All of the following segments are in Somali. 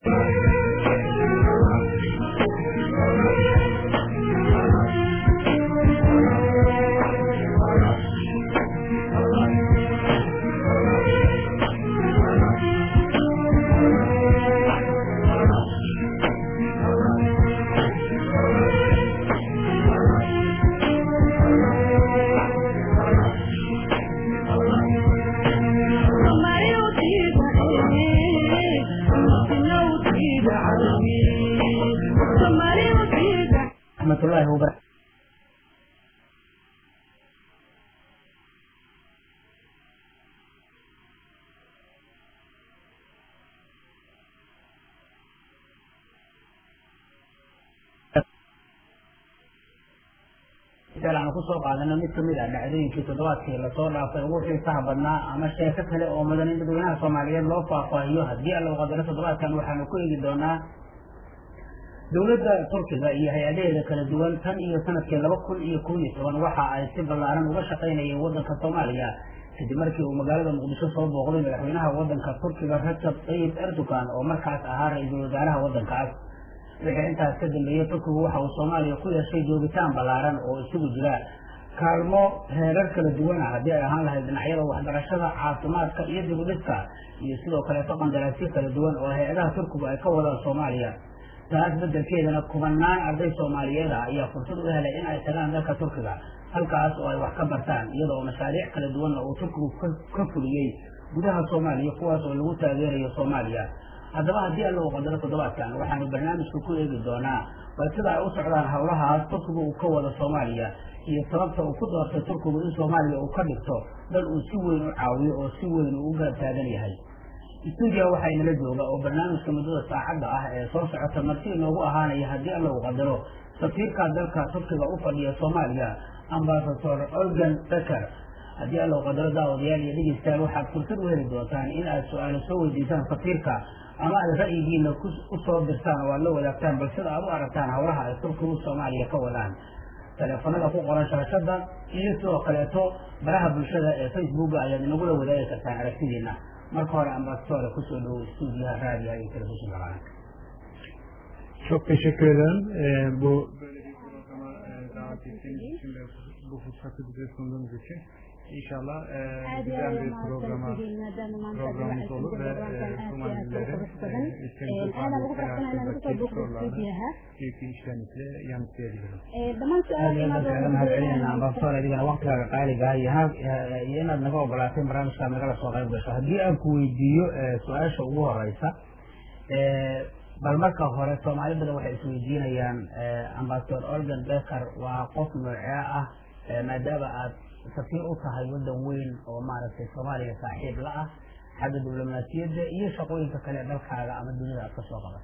raxmatullaahi wabarakatu aanu kusoo qaadano mid kamid ah dhacdooyinkii toddobaadkii lasoo dhaafay ugu xiisaha badnaa ama sheeko kale oo mudan in dadweynaha soomaaliyeed loo faahfaahiyo haddii alla qadaro toddobaadkan waxaanu ku eegi doonaa dowladda turkiga iyo hay-adaheeda kala duwan tan iyo sanadkii laba kun iyo kun iyo toban waxa ay si ballaaran uga shaqaynayeen waddanka soomaaliya kadib markii uu magaalada muqdisho soo booqday madaxweynaha waddanka turkiga rajab tayyib erdogan oo markaas ahaa ra-iisul wasaaraha waddankaas wixii intaas ka dambeeyey turkigu waxa uu soomaaliya ku yeeshay joogitaan ballaaran oo isugu jira kaalmo heerar kala duwan ah haddii ay ahaan lahayd dhinacyada waxbarashada caafimaadka iyo dibudhiska iyo sidoo kaleeto qandaraasyo kala duwan oo hay-adaha turkigu ay ka wadaan soomaaliya taas bedelkeedana kubanaan arday soomaaliyeed ah ayaa fursad u helay in ay tagaan dalka turkiga halkaas oo ay wax ka bartaan iyada oo mashaariic kala duwanna uu turkigu ka fuliyey gudaha soomaaliya kuwaas oo lagu taageerayo soomaaliya haddaba haddii alla u qadaro toddobaadkan waxaanu barnaamijka ku eegi doonaa bal sida ay u socdaan howlahaas turkiga uu ka wado soomaaliya iyo sababta uu ku doortay turkigu in soomaaliya uu ka dhigto dal uu si weyn u caawiyo oo si weyn uu u garab taagan yahay stuudiya waxaa inala jooga oo barnaamijka muddada saacadda ah ee soo socota marti inoogu ahaanaya haddii alla uu qadaro safiirka dalka turkiga u fadhiya soomaaliya ambasador olgan becker haddii alla u qadaro daawadayaal iyo dhegeystayaal waxaad fursad u heli doontaan in aad su-aalo soo weydiisaan safiirka ama aad ra'yigiina usoo dirtaan oo aad la wadaagtaan bal sida aad u aragtaan howlaha ay turkigu soomaaliya ka wadaan teleefanada ku qoran shaashada iyo sidoo kaleeto baraha bulshada ee facebooka ayaad inagula wadaagi kartaan aragtidiina marka hore ambasadore kusoo dhowo stuudiyaha raadiyaha iyo telefishinka qaranka Çok teşekkür ederim. Ee, bu böyle bir programa e, davet ettiğiniz için ve bu fırsatı bize sunduğunuz için. İnşallah e, güzel bir programa programımız olur ve e, Somalilerin e, ülkemize faaliyet hayatındaki sorularını büyük bir iştenlikle yanıtlayabiliriz. mahadcelinayna ambasador adigana waktigaaga qaaliga iyo iyo inaad naga ogolaatay barnaamijkaa nagala soo qayb gasho haddii aan ku weydiiyo su-aasha ugu horeysa bal marka hore soomaali badan waxay isweydiinayaan ambasador organ becker waa qof noocee ah maadaama aad safiir u tahay waddan weyn oo maaragtay soomaaliya saaxiib la ah xagga diblomaasiyadda iyo shaqooyinka kale dalkaaga ama dunida aad ka soo qabatay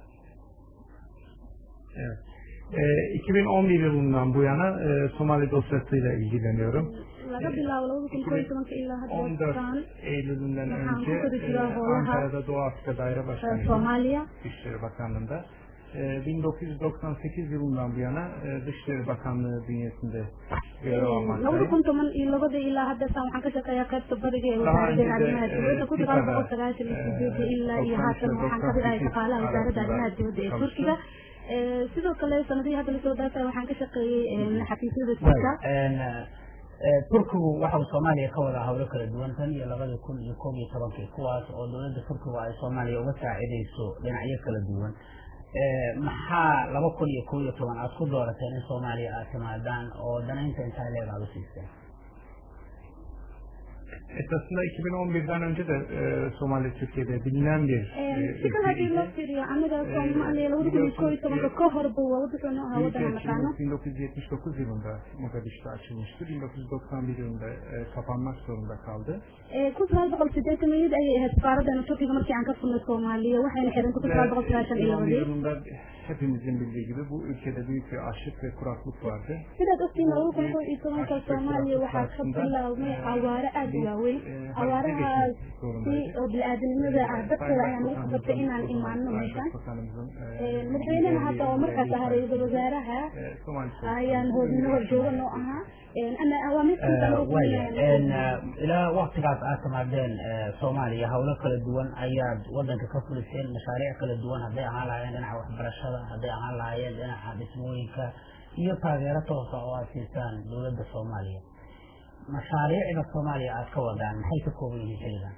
Evet. E, 2011 yılından bu yana e, Somali dosyasıyla ilgileniyorum. laga bilaabo labada kun kow iyo tobanka ilaa 14 hadda Eylül'ünden Waxaan önce ku guda e, jiraa howlaha Ankara'da Doğu Afrika Daire Başkanıydım. soomaaliya Dışişleri Bakanlığı'nda. E, 1998 yılından bu yana e, Dışişleri Bakanlığı bünyesinde görev labada almaktayım. kun toban iyo labada ilaa haddasaan waxaan ka shaqeeyaa qaybta bariga ee Daha wasaaradda önce de, arrimaha dibadda e, kun sagaal boqol Tifa'da, sagaashan iyo e, sideedii ilaa iyo 93 haatan waxaan ka mid ahay shaqaalaha wasaaradda arrimaha dibadda ee çalıştım. turkiga Ee, sidoo kale sanadihii hadda lasoo dhaafay waxaan ka shaqeeyey ee, xafiisyada jirka turkigu waxau soomaaliya ka wadaa howlo kala duwan tan iyo labadii kun iyo koob iyo tobankii kuwaas oo dowladda turkigu ay soomaaliya uga saacidayso dhinacyo kala duwan maxaa laba kun iyo koob iyo toban aad ku doorateen in soomaaliya aad timaadaan oo danaynta intaa leeg aad u siiseen Esasında 2011'den önce de e, Somali Türkiye'de bilinen bir e, si kale haddii loo ülkeydi. fiiriyo aniga soomaaliya labada kun iyo koob iyo tobanka ka horba waa wuxuuna ahaa waddan aan naqaano Büyükelçiliğimiz 1979 yılında Mogadiş'te açılmıştı. 1991 yılında e, kapanmak zorunda kaldı. Ee, kun sagaal boqol sideetaniyad ayay ahayd safaaradan turkiga markii aan ka furnay soomaaliya waxayna xirantay kun sagaal boqol sagaashan iyo 2011 labadii yılında hepimizin bildiği gibi bu ülkede büyük bir açlık ve kuraklık vardı. sidaad ogtiin labada kun kow iyo tobanka soomaaliya waxaa ka bilaabmay xawaare aad u waaweyn abaarahaasi oo bili-aadanimada ah dadkooda ayaan ugu qasabtay inaan imaano meeshaan madaxweynaha hadda oo markaas ahaa ra-iisul wasaaraha ayaan hoodnimo horjooga noo ahaa ilaa waktigaas aad timaadeen soomaaliya howlo kala duwan ayaad wadanka ka fuliseen mashaariic kala duwan hadday ahaan lahaayeen dhinaca waxbarashada hadday ahaan lahaayeen dhinaca dhismooyinka iyo taageero toosa oo aad siisaan dowladda soomaaliya mashaariicda soomaaliya aad ka wadaan maxay ka kooban yihiin xilligan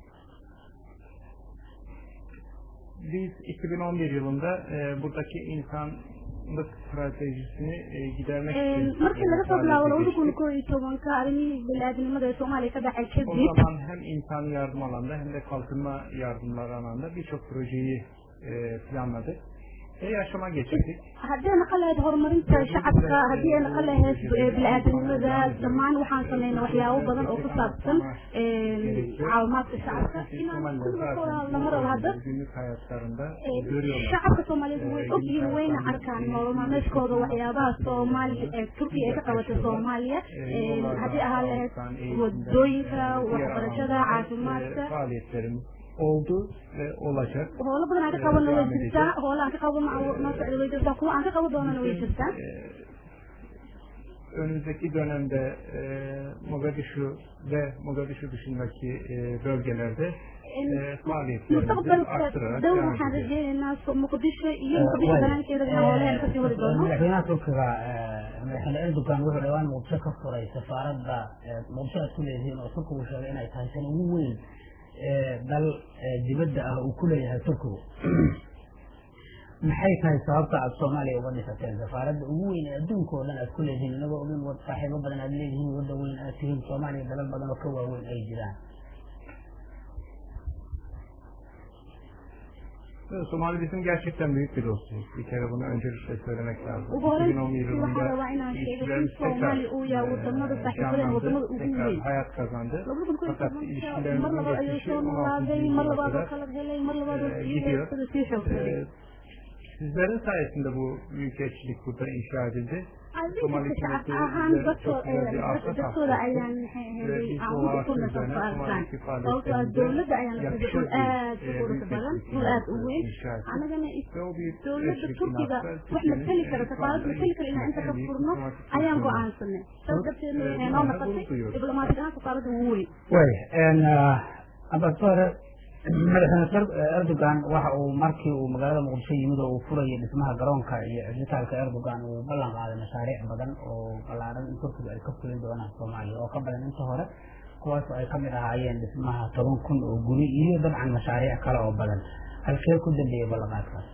Biz 2011 yılında e, buradaki insanlık stratejisini e, gidermek için markii laga soo bilaabo labada kun koo iyo tobanka arrimihii bini-aadamnimada ee soomaaliya ka dhacay o kadib zaman hem insan yardım alanda hem de kalkınma yardımları alanda birçok projeyi e, planladık ve yaşama geçirdik. haddii ay naqan lahayd horumarinta shacabka haddii ay naqan lahayd bini-aadamnimada dhammaan waxaan sameynay waxyaabo badan oo ku saabsan caawimaadka shacabka inaan lama rabo hadda Günlük hayatlarında görüyorlar. shacabka soomaaliyeed way ogyihiin wayna arkaan nolol maalmeedkooda waxyaabaha soomaaliya ee turkiya ay ka qabatay soomaaliya haddii ahaan lahayd wadooyinka waxbarashada caafimaadka E, faaliyetlerimiz oldu ve olacak. howlo badan aan ka qabano way jirtaa howlo aan ka qabano noo socda way jirtaa kuwa aan ka qaban doonana way jirtaa E, önümüzdeki dönemde e, Mogadishu ve Mogadishu dışındaki e, bölgelerde e, faaliyetlerimizi mustaqbalka arttırarak dhow devam waxaan edeceğiz. rajeynaynaa so- muqdisho iyo muqdisho banaankeeda inaan howlaheena kasii wadi doono madaxweynaha turkiga madaxweyne erdogan wuxuu dhawaan muqdisho ka furay safaaradda muqdisho aad ku leedihiin oo turkigu sheegay inay tahay tan ugu weyn ee dal dibadda ah uu ku leeyahay turkigu maxay tahay sababta aad soomaaliya uga dhisateen safaaradda ugu weyn ee adduunka oo dhan aad ku leedihiin inagoo ogin wad saaxiibo badan aad leedihiin wadda weyn aad tihiin soomaaliya dalal badan oo ka waaweyn ay jiraan Somali bizim gerçekten büyük bir dostumuz. Bir kere bunu öncelikle söylemek lazım. ugu horeyn 2011 waxaa yılında rabaa inaan sheego in ilişkilerimiz tekrar soomaaliya uu yahay wadamada e, saaxiibadeen wadamada canlandı, ugu tekrar weyn hayat kazandı. labada kun koo iyo Fakat tobanka mar ilişkilerimizin labaad ayay geçmişi soo 16. noolaaday mar yüzyıla labaad oo kadar kala helay mar labaad oo e, sii gidiyor. heestada sii xoogsaday E, sizlerin sayesinde bu büyükelçilik burada inşa edildi. Somali adinka shacab hükümeti ahaan bize dadko çok güzel bir arsa dadkooda tahsis ayaan etti. maxay Ve ahayd biz aan bu ugu arsa kuna üzerine safaartaan Somali'deki sababtoo ah faaliyetlerimizde dowladda ayaan yakışır dhul bir aad u e, quruxda badan büyükelçilik dhul aad u weyn inşa ettik. anagana Ve o büyük dowladda elçilik turkiga binası wax mateli kara safaarad mateli kara inaan inta ka furno ayaan go-aansanay saas darteedna waxay noo noqotay diblomaasig ahaan safaaradda ugu weyn way ambasador madaxweyne erdogan waxa uu markii uu magaalada muqdisho yimid oo uu furayay dhismaha garoonka iyo cisbitaalka erdogan uu ballan qaaday mashaariic badan oo ballaaran in turkiga ay ka fulin doonaan soomaaliya oo ka badan inta hore kuwaas oo ay kamid ahaayeen dhismaha toban kun oo guri iyo dabcan mashaariic kale oo badan halkee ku dambeeyey ballanqaadkaas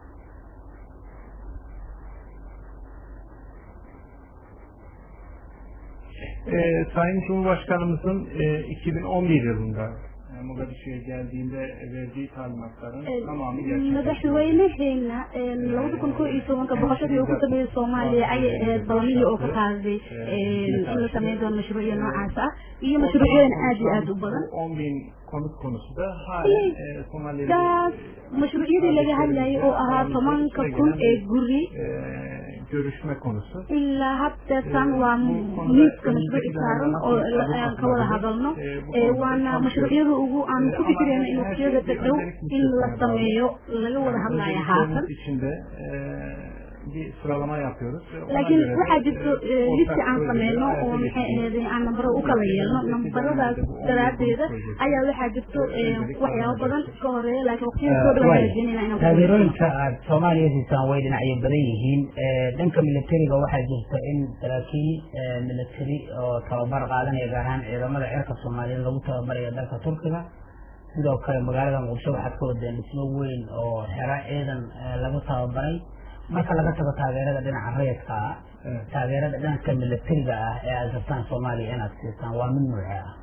Ee, Sayın Cumhurbaşkanımızın e, 2011 yılında e, Mogadishu'ya geldiğinde verdiği talimatların tamamı gerçekleşti. madaxweynaheena labada kun koo iyo tobanka boqoshadii uu ku sameeyey soomaaliya ayay ahayd ballamihii oo ka qaaday in la sameyn doono mashruucyo noocaas ah iyo mashruucyadan aad iyo aad u badan Bu 10 bin konut konusu da halen e, Somali'de taas mashruucyadii laga hadlayay oo ahaa tobanka kun ee guri e, görüşme konusu. ilaa haddeetan waa miiska mashruuci saaran oo aan ka wada hadalno waana mashruucyada ugu aan ku fikirayna in waqtiyada dhow in la sameeyo laga wada hadlaya haatan içinde e, bir sıralama yapıyoruz. ve ona laakiin göre de, waxaa jirto e, listi ortak aan projeleri sameyno oo hayata maxay geçiriyoruz. ahayd aan nambaro u kala yeelno nambaradaas daraadeeda ayaa waxaa jirto waxyaabo badan ka horeeya laakiin waqtiyada soo dhow waxaan rajeynayna inaan ku taageerooyinka aad soomaaliya siisaan way dhinacyo badan yihiin dhanka militariga waxaa jirta in saraakiil military oo tababar qaadanaya gaar ahaan ciidamada cirka soomaaliyeed lagu tababarayo dalka turkiga sidoo kale magaalada muqdisho waxaad ka wadeen dhismo weyn oo xero ciidan lagu tababaray marka laga tago taageerada dhinaca rayidka ah Evet. taageerada dhanka militariga ah ee aad rabtaan soomaaliya inaad siisaan waa mid nuuce ah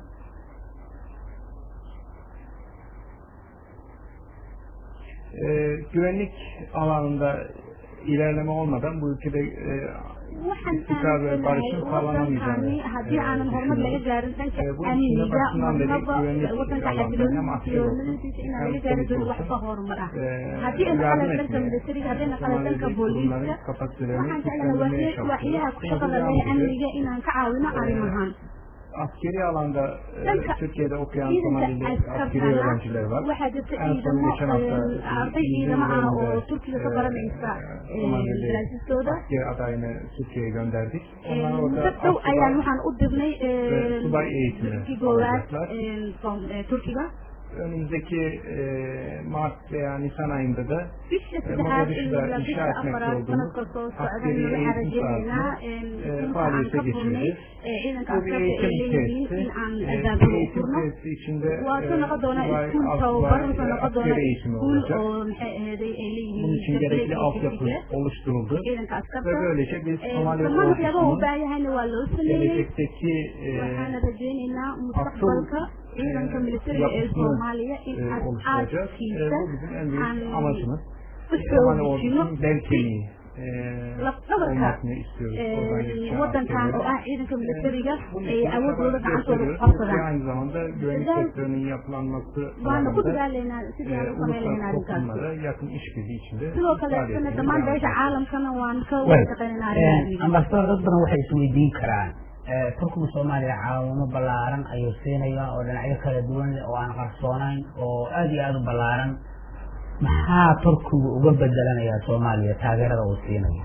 e, güvenlik alanında ilerleme olmadan bu ülkede e, waxaan istikrar ve aaminsanahay barışın sağlanamayacağını wadankani haddii aanan horumar laga gaarin dhanka Ee, bu içinde amniga başından beri marnaba güvenlik wadanka alanında hem asker olsun, xasiloonimadiisa inaan hem laga gaari polis doonin olsun, waxba horumar ah e, haddii ay yardım naqalan dhanka etmeye, militariga hadday naqalan dhanka Somali'deki booliiska kurumların kapasitelerini waxaan jeclahay güçlendirmeye waaxya- waaxyaha çalışıyoruz. ku shaqada leh Buna devam amniga edeceğiz. inaan ka caawino arrimahan askeri alanda e, Dhanka Türkiye'de okuyan ciidanka Somalili askeri askartana öğrenciler var. waxaa jirta En son ciidamo geçen hafta eh, arday ciidamo ah oo İzmir'de, turkiga ka e, baranaysa e, eh, Somalili daraasiistooda asker adayını Türkiye'ye gönderdik. Onlar Eh, orada muddo dhow asubay ayaan waxaan u dirnay ve subay eğitimi dugsi goowaad alacaklar. eh, from- eh, turkiga Önümüzdeki e, Mart veya Nisan ayında da bisha e, saddexaad Mogadishu'da ilaa inşa bisha etmekte afaraad olduğumuz sanadka soo socdan askeri waxaan eğitim rajeynaynaa sahasını e, inta aan faaliyete ka furnay geçireceğiz. eh, ciidanka Bu bir askarta ay eğitim leeyihiin tesisi. in aan E, albaabada u eğitim furno tesisi içinde waa ka noqon doonaa subay, iskuul asubay, tababar wuxuu e, noqon doonaa askeri eğitimi iskuul olacak. oo maxay aheeday ay leeyihiin Bunun için gerekli gabdhaha altyapı iyo oluşturuldu. ciidanka askarta Ve böylece biz Eh, Somali dhammaan waxyaabaha u ordusunun baahan yahayna waa loo sameeyey gelecekteki e, waxaana rajeynaynaa mustaqbalka ciidanka militariga ee yapısını soomaaliya in e, oluşturacağız. E, aadkiisa bu bizim en büyük aan amacımız. u Somali xoojino ordusunun bel kemiği e, lafdhabarka olmasını istiyoruz. Oradan yetişen wadankan oo askerlerin. ah ciidanka militariga Bunun ay için awoodooda çaba gacantooda ku gösteriyoruz. Ve qabsadaan aynı zamanda güvenlik Güzel. sektörünün yapılanması waana ku alanında dadaalaynaa sidii aan e, u samayn lahayn uluslararası arrinkaas toplumlara yakın işbirliği içinde sidoo kaleetana faaliyetlerimizi dhammaan devam beesha ediyoruz. caalamkana waan ka Way. wada shaqeynayna arrimaha ambasador dad badan waxay isweydiin karaan eh, turkiga soomaaliya caawimo ballaaran ayuu siinaya oo dhinacyo kala duwan leh oo aan qarsoonayn oo aad iyo aada u ballaaran maxaa turkigu uga bedelanayaa soomaaliya taageerada uu siinayo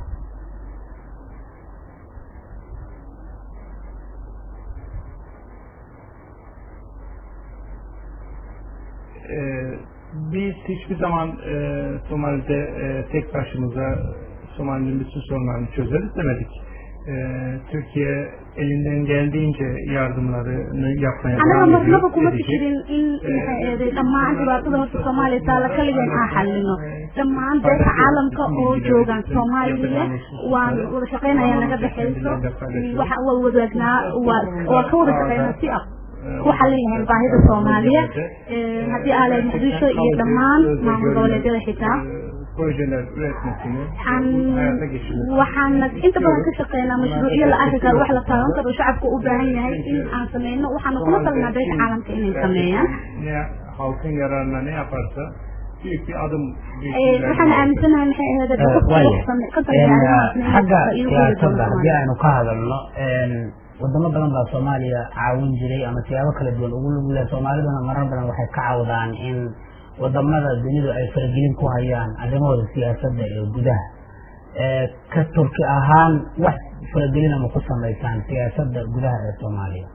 Ee, biz hiçbir zaman e, Somali'de e, tek başımıza Somali'nin bütün sorunlarını çözeriz demedik. Ee, Türkiye elinden geldiğince yardımlarını yapmaya anaga devam ediyor. marnaba kuma edecek. fikirin in maxay eeday dhammaan dhibaatada horta soomaaliya taala kaligan aan xalino dhammaan beesha caalamka oo joogaan soomaaliya waan wada shaqeynaya naga dhexeyso waxa waa wadaagnaa waa waa ka wada shaqeynaa si ah ku xalin lahayn baahida soomaaliya Eh, haddii aa lahayd muqdisho iyo dhammaan maamul goboleedyada xitaa Ee, projeler üretmesini waxaan hayata geçirmesini waxaana inta badan ka shaqeynaa mashruucyo la arki karo wax la taaban karo shacabka u baahan yahay in aan sameyno waxaana kula talnaa beesha caalamka inay sameeyaan ne halkın yararına ne yaparsa büyük bir adım Eh, waxaan aaminsanahay maxay ahayd Eh, waaya. En, xagga siyaasadda haddii aynu ka hadalno en, wadamo badan baa soomaaliya caawin jiray ama siyaabo kala duwan ugu lug leh soomaaliduna marar badan waxay ka cawdaan in wadamada dunidu ay faragelin ku hayaan arrimahooda siyaasadda ee gudaha Eh, ka turki ahaan wax faragelina ma ku samaysaan siyaasadda gudaha ee soomaaliya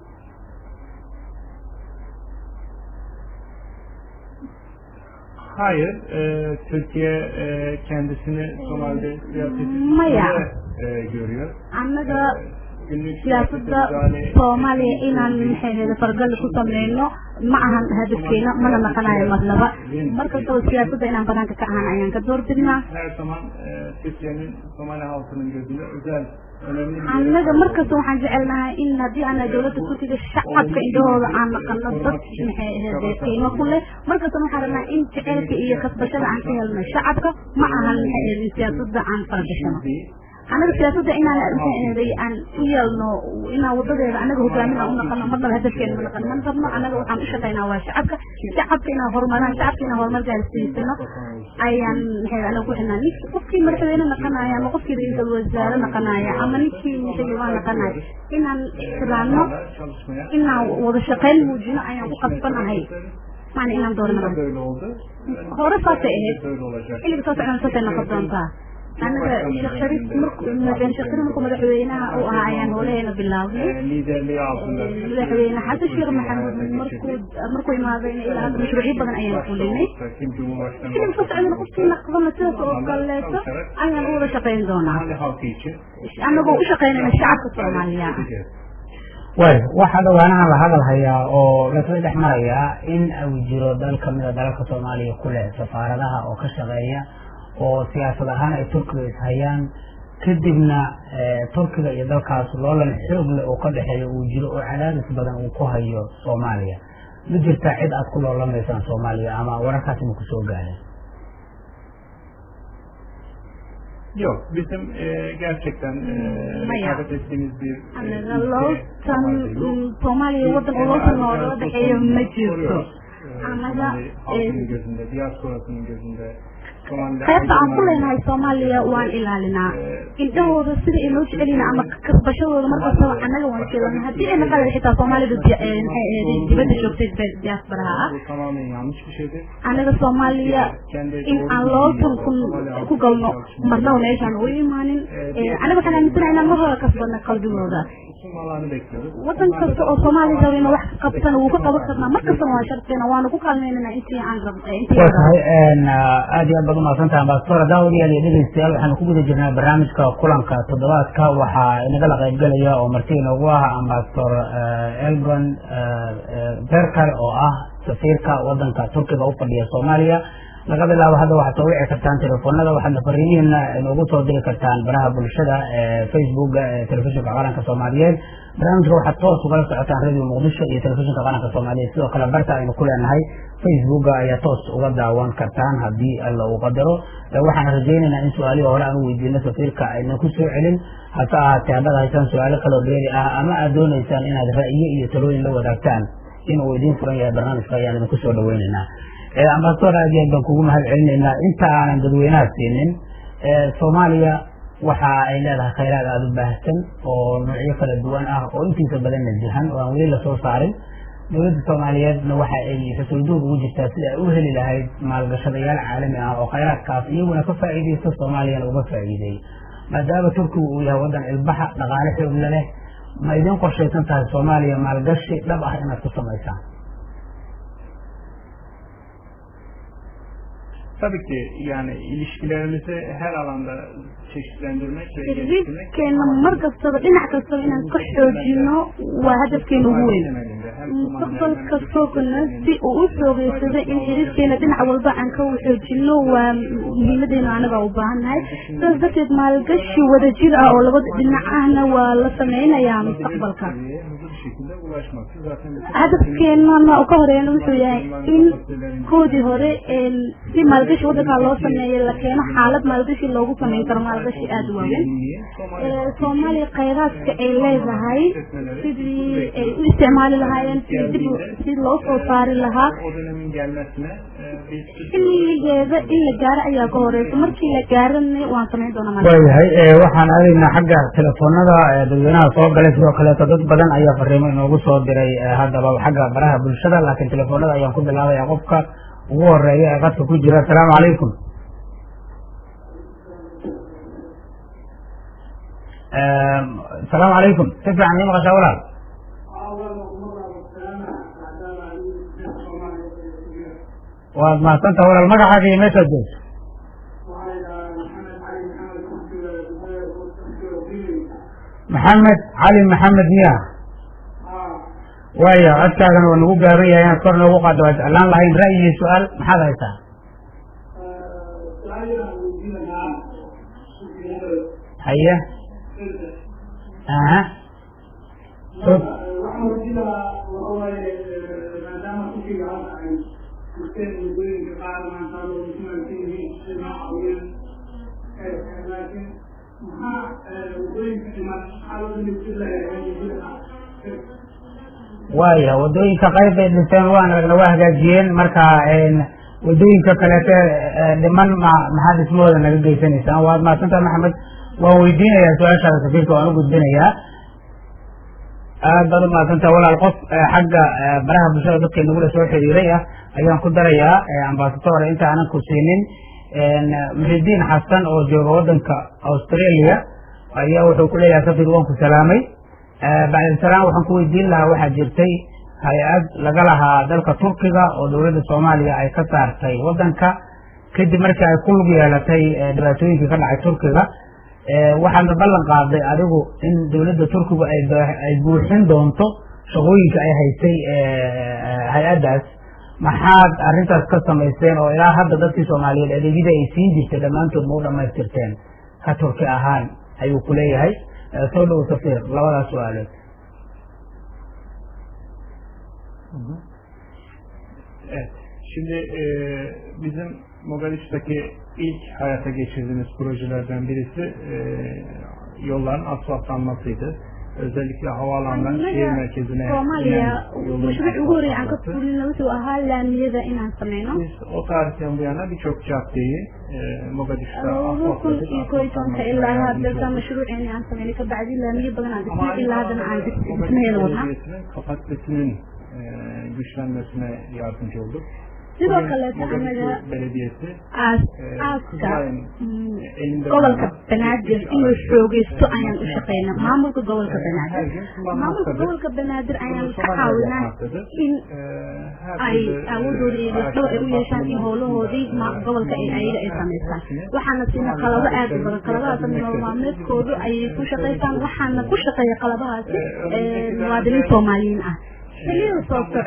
Hayır, e, Türkiye e, kendisini Somali'de siyaseti Maya. içinde, e, görüyor. annaga Günlük siyaasadda müdahale- soomaaliya inaan maxay ahayd fargal ku sameyno ma ahan hadafkeena mana naqanayo marnaba markastaba siyaasadda inaan banaanka ka ahaan ayaan ka doorbidnaa Her zaman e, Türkiye'nin Somali halkının gözünde özel, önemli bir annaga markasta waxaan jecelnahay in haddii ana dowladda turkiga shacabka indhahooda aan naqano dad maxay ahayd qiimo ku leh markasta waxaan rabnaa in jecelka iyo kasbashada aan ka helno shacabka ma ahan maxay ahayd siyaasadda aan faragashano değil. anaga siyaasadda inaan maxay ahaday aan u yeelno inaan wadadeeda anaga hogaamin aan u naqano marnaba hadafkeena ma naqano man rabno anaga waxaan u shaqaynaa waa shacabka shacabka inaan horumaraan shacabka inaan horumar gaarsiisano ayaan maxay anaga ku xidhnaa nin qofkii madaxweyne naqanaya ama qofkii ra-iisul wasaare naqanaya ama ninkii xildhibaan naqanaya inaan ixtiraamno Onlarla çalışmaya inaan wada shaqayn muujino ayaan ku qasbanahay maana inaan Bu da doornaa böyle oldu. hore saasay ahayd Böyle olacak. xilliga soo socdana saasay noqon doontaa anaga sheekh shariif markuu madaxweyne sheekh shariif markuu madaxweynaha uu ahaa ayaan howlaheena bilaabnay E, liderliği altında. madaxweyne xasan sheekh maxamuud markuu markuu imaadayna ilaa hadda mashruucyo badan ayaan fulinay Kim Cumhurbaşkanı xilliga soo socdana qofkii naqdana sidaas oo kaleeto ayaan u wada shaqayn doonaa Somali halkı için anagoo u shaqaynayna shacabka soomaaliya edeceğiz. way waxaa dhawaanahan la hadal hayaa oo lasla dhex marayaa in uu jiro dal kamida dalalka soomaaliya ku leh safaaradaha oo ka shaqeeya oo siyaasad ahaan ay turkiga ishayaan kadibna eh, turkiga iyo dalkaas loolan xoog leh oo ka dhexeeya uu jiro oo cadaadis badan uu ku hayo soomaaliya ma jirtaa cid aad ku loolamaysaan soomaaliya ama wararkaasi ma kusoo gaareen Yok, bizim e, gerçekten e, Maya. rekabet ettiğimiz bir e, anaga ülke lootan Somali'de yok. soomaaliya waddan oo lootan noola dhexeeyo ma jirto anaga halkının gözünde, diasporasının gözünde qaybta aan ku leenahay soomaaliya waan ilaalinaa indhahooda sida inoo jecelina ama kasbashadooda markastaba annaga waan jeelana haddii ay naqada xitaa soomaalida dibadda joogtay diasporaha ah annaga soomaaliya in aan loo kun ku galno marnaba meeshaan u imaanin annaga waxaan aaminsanaha inaan marhooda kasbadna qalbigooda wadan kasta oo soomaaliya raba inuu wax ka qabtana wuu ka qaban karnaa mar kastana waa sharteena waanu ku kaalmeynana intii aan rab waa tahay aad iyo aad baad umahadsantaha ambasador daawadayaal iyo dhegeystayaal waxaanu ku guda jirnaa barnaamijka kulanka toddobaadka waxaa inagala qaybgelaya oo marti inoogu ah ambasador elgon berkar oo ah safiirka wadanka turkiga u fadhiya soomaaliya laga bilaabo hadda waxaad soo wici kartaan telefoonada waxaadna fariimihiina inoogu soo diri kartaan baraha bulshada facebooka ee telefishinka qaranka soomaaliyeed barnaamijka waxaad toos ugala socotaan radio muqdisho iyo telefishinka qaranka soomaaliyeed sidoo kale barta aynu ku leenahay facebooka ayaa toos uga daawan kartaan haddii alla uu qadaro waxaan rajaynaynaa in su-aalihii hore aan u weydiino safiirka ayna ku soo celin hase ahaatee haddaad haysaan su-aalo kaloo dheeri ah ama aad doonaysaan inaad ra'yo iyo talooyin la wadaagtaan in uu idiin furan yahay barnaamijka ayaan idinku soo dhaweynaynaa ambasador aad iyo aad baan kugu mahad celinaynaa inta aanan dadweynaha siinin soomaaliya waxa ay leedahay khayraad aada u baahsan oo noocyo kala duwan ah oo intiisa badanna jihan oo aan weli lasoo saarin dowladda soomaaliyeedna waxa ay xusulduur ugu jirtaa sida ay u heli lahayd maalgashadayaal caalami ah oo khayraadkaas iyaguna ka faa'iidaysto soomaaliyana uga faa'iideey maadaama turkigu uu yahay waddan ilbaxa dhaqaale xoogla leh ma idin qorshaysan tahay soomaaliya maalgashi dhab ah inaad ku samaysaan Tabii ki yani ilişkilerimizi her alanda çeşitlendirmek ve xiriirkeena mar kastaba dhinac kastaba inaan ka xoojino waa hadafkeena ugu weyn mustaqbal kastoogana si uu u soogeysado in xiriirkeena dhinac walba aan ka xoojino waa muhiimadeena anaga u baahannahay sidaas darteed maalgashi wadajir ah oo labada dhinac ahna waa la sameynayaa mustaqbalka hadafkeenana ka horeeyana wuxuu yahay in koodii hore si maalgashi wadankaa loo sameeyo la keeno xaalad maalgashi loogu sameyn karo maalgashi aada u waaweyn soomaaliya khayraadka ay leedahay sidii ay u isticmaali lahaayeen sidii dib si loo soo saari lahaa xilligeeda in la gaaro ayaa ka horeysa markii la gaarana waan sameyn doonaa waayahay waxaan aadaynaa xagga telefoonada dadweynaha soo galay sidoo kaleeto dad badan ayaa fariimo inoogu soo diray haddaba xagga baraha bulshada laakiin telefoonada ayaan ku bilaabaya qofka ugu horeeya ee qadka ku jira asalaamu calaykum asalaamu calaykum si fiican ii maqashaa walaal waad mahadsantaha walaal magacaaga iyo meeshaad joogto maxamed cali maxamed miya waaya codkaagana waa nagu gaaban yahay inaad kor noogu qaado waa jeclaan lahayn ra'yi iyo su-aal maxaad haysaa haye aha waaya wadooyinka qayb bay dhinteen waan aragna waa hagaajiyeen marka wadooyinka kaleete dhiman ma maxaa dhismahooda naga geysanaysaan waad mahadsantaha maxamed waan weydiinayaa su-aashaada safiirka waan u gudbinayaa aad baad umahadsantaha walaal qof xagga baraha bulshada dadka nagula soo xiriiray ah ayaan ku darayaa ambasador inta aanan ku siinin muxidiin xasan oo jooga wadanka australia ayaa wuxuu ku leeyahay safir waan ku salaamay bacdisalaam waxaan ku weydiin lahaa waxaa jirtay hay-ad laga lahaa dalka turkiga oo dowladda soomaaliya ay ka saartay wadanka kadib markii ay ku lug yeelatay dhibaatooyinkii ka dhacay turkiga waxaadna ballan qaaday adigu in dowladda turkigu ay buuxin doonto shaqooyinka ay haysay hay-addaas maxaad arrintaas ka samaysteen oo ilaa hadda dadkii soomaaliyeed adeegyada ay siin jirtay dhammaantood ma u dhamaystirteen ka turki ahaan ayuu ku leeyahay soo dhow safir labadaas su-aalood Evet. Şimdi e, bizim Mogadishu'daki ilk hayata geçirdiğimiz projelerden birisi e, yolların asfaltlanmasıydı. özellikle havaalanından şehir merkezine Soomaaliya inen yolun mashruuc ugu horreeya aan ka asfaltlaması. fulino wuxuu ahaa laamiyada inaan sameyno Biz o tarihten bu yana birçok caddeyi e, Mogadishu'da laba kun asfaltladık. iyo koo iyo tobanka Asfaltlanmasına ilaa yardımcı hadda olduk. mashruuceeni aan sameynay kabacdi laamiyo badan aan Ama dhisnay aynı ilaa haddana aan zamanda dhis- Mogadishu dhismaheeda wadnaa Belediyesi'nin kapasitesinin e, güçlenmesine yardımcı olduk. sidoo Bugün kaleeto Mogadishu anaga Belediyesi aas e, aaska Kızılay'ın mm, elinde gobolka bulunan banaadir üç inuu araçı, xoogeysto e, ayaan u makine shaqeynaa hakkında, maamulka gobolka e, her banaadir gün maamulka kullanmaktadır. gobolka banaadir ayaan Bunu ka Somali'de caawinaa yapmaktadır. in E, her ay türlü, e, awoodooda iyo lafdhabar ay u yeeshaan in araçların howlahoodii bakımında, ma- e, gobolka ay ayaga ay hepsini samaystaan waxaana siina qalabo aad u badan qalabadaasna nolol maalmeedkoodu ayay ku shaqaystaan waxaana ku shaqeeya qaladahaasi ee, muwaadiniin soomaaliyiin ah xiliyada soo socdo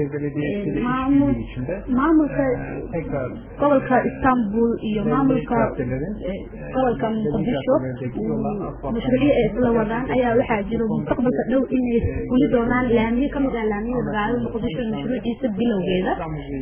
ee, maamul maamulka gobolka istanbul iyo maamulka ee, gobolka muqdisho mm, mashruucyo ay isla wadaan ayaa waxaa jiro mustaqbalka dhow inay fuli doonaan laamiyo kamid ah laamiyada magaalada muqdisho mashruuciisa bilowgeeda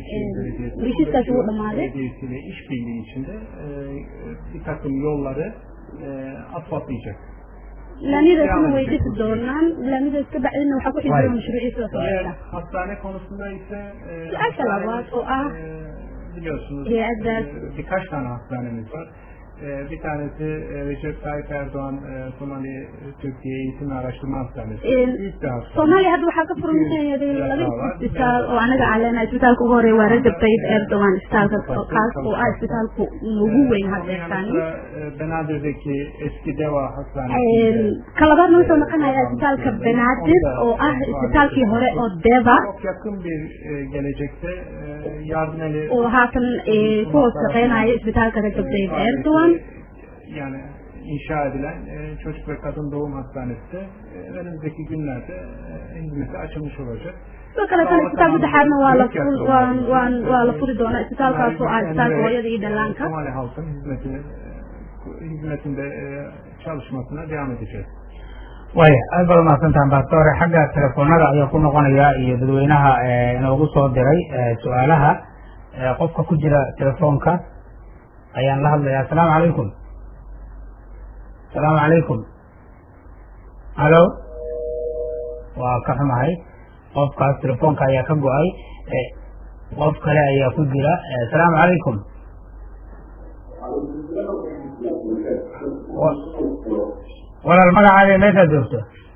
Ee, heshiiskaasi wuu dhamaaday Belediyesiyle işbirliği içinde e, bir takım yolları e, asfaltlayacak. laamiyadaasina way dhisi doonaan laamiyadaas ka bacdina waxaa ku xidhiidha mashruuciisa soo Diğer socda hastane konusunda ise e, Su-aasha labaad oo ah e, biliyorsunuz hay-addaas e, birkaç tane hastanemiz var. E, bir tanesi e, Recep Tayyip Erdoğan e, Somali e, Türkiye Eğitim ve Araştırma Hastanesi. Ee, Büyük bir hastane. soomaaliya hadda waxaa ka furan yahay laba isbitaal oo anaga aan leenahay isbitaalka ugu horeeya waa Rajab Tayyip Erdogan isbitaalka oo- kaas oo ah isbitaalku ugu weyn Onun hadda yanı istaani sıra e, Benadir'deki eski Deva Hastanesi. ka labaadna wuxuu noqonayaa isbitaalka Banaadir oo ah isbitaalkii hore oo Deva Çok yakın bir e, gelecekte e, yardım eli oo haatan ee, ku hoos shaqeynaya isbitaalka Rajab Tayyip Erdogan yani inşa edilen e, çocuk ve kadın doğum hastanesi de e, önümüzdeki günlerde e, hizmete açılmış olacak. sidoo kale tan isbitaal saddexaadna waa la fur- waan waan waa la furi doonaa isbitaalkaas oo ah isbitaalka hooyada iyo dhallaanka Somali halkın hizmetini, e, hizmetinde e, çalışmasına devam edeceğiz. way aad baad umahadsantahan bastoore xagga telefoonada ayaa ku noqonaya iyo dadweynaha ee inoogu soo diray ee su-aalaha ee qofka ku jira telefoonka ayaan la hadlayaa asalaamu calaykum asalaamu calaykum halo waa ka xumahay qofkaas telefoonka ayaa ka go-ay ee qof kale ayaa ku jira ee asalaamu calaykum Wa- walaal magacaaga meeshaad joogto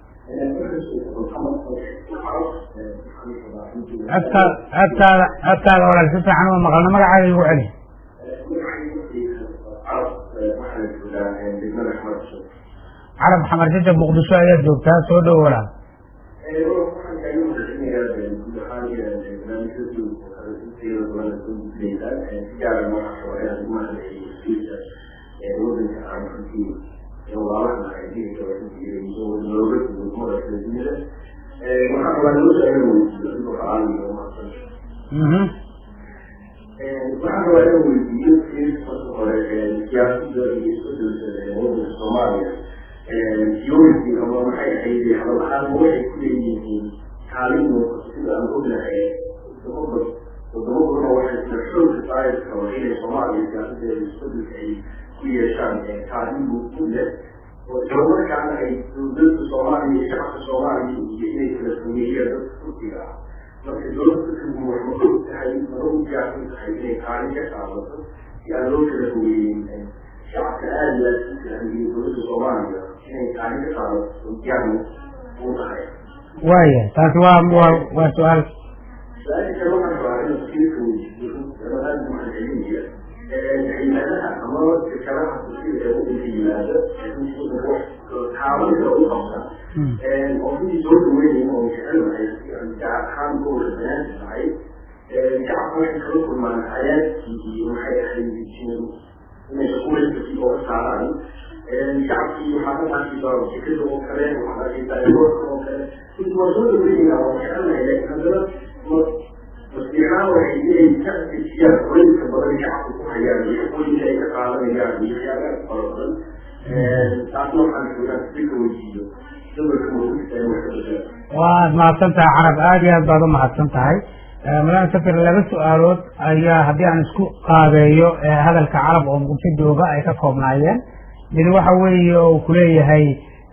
codka codkaada codkaada walaal si fiican uma maqalno magacaaga igu celi carab xamar jajab muqdisho ayaad joogtaa soo dhow walaal Mhm. waxaan rabaa inaan weydiiyo marka hore siyaasadda iyo isbedelka wadanka soomaaliya yoolki ama maxay ahayd hadal ahaan ma waxay ku leeyihiin kaalin muuqato sida aan ognahay wadamo wadamo badan oo waxay sida xoogka saayirka oo inay soomaaliya siyaasadeeda isbedelka ay ku yeeshaan kaalin muuqdo leh oo islamarkaana ay dowladda soomaaliya iyo shacabka soomaaliya iyo inay kala sameeyeen dadka turkiga ah marka dowladda turkigu wax ma og tahay mana u diyaarsan tahay inay kaalin ka qaadato si aan loo kala fogeeyin shacabka aada iyo aada u fiican dowladda soomaaliya inay kaalin ka qaadato diyaar u tahay waaya taasi waa waa waa su-aal su-aasha kale waxaan rabaa inaan tafsiirka weydiiyo ama aada u mahadcelinayo hay-adaha ama shirkadaha tafsiirka ee wadanka yimaada taabanka u qabta oo sidii soo dhaweynaya oo jecelnahay gaar ahaan gobolka banaanka tahay shacabka waxay kala kulmaan xayaadkii iyo maxay ahayd inay shaquulayskii oo ka saaraan shacabkii waxaa ka arkaysaa shirkada oo kale waxaad arkaysaa airportka oo kale sidii waa soo dhaweynaya waa jecelnahay laakiin haddana masbiixaan waxay inay ka dejiyaan qolinka badan shacabka ku hayaan iyo shaqooyinka ay ka qaadanayaan iyo waxyaabaha fara badan taasna waxaan joogaa sika weydiiyo gobolka mawlidka in wax ka bedela waad mahadsan tahay carab aada iyo aad baad u mahadsan tahay madam safir laba su-aalood ayaa haddii aan isku qaabeeyo hadalka carab oo muqdisho jooga ay ka koobnaayeen mid waxa weeye oo kuleeyahay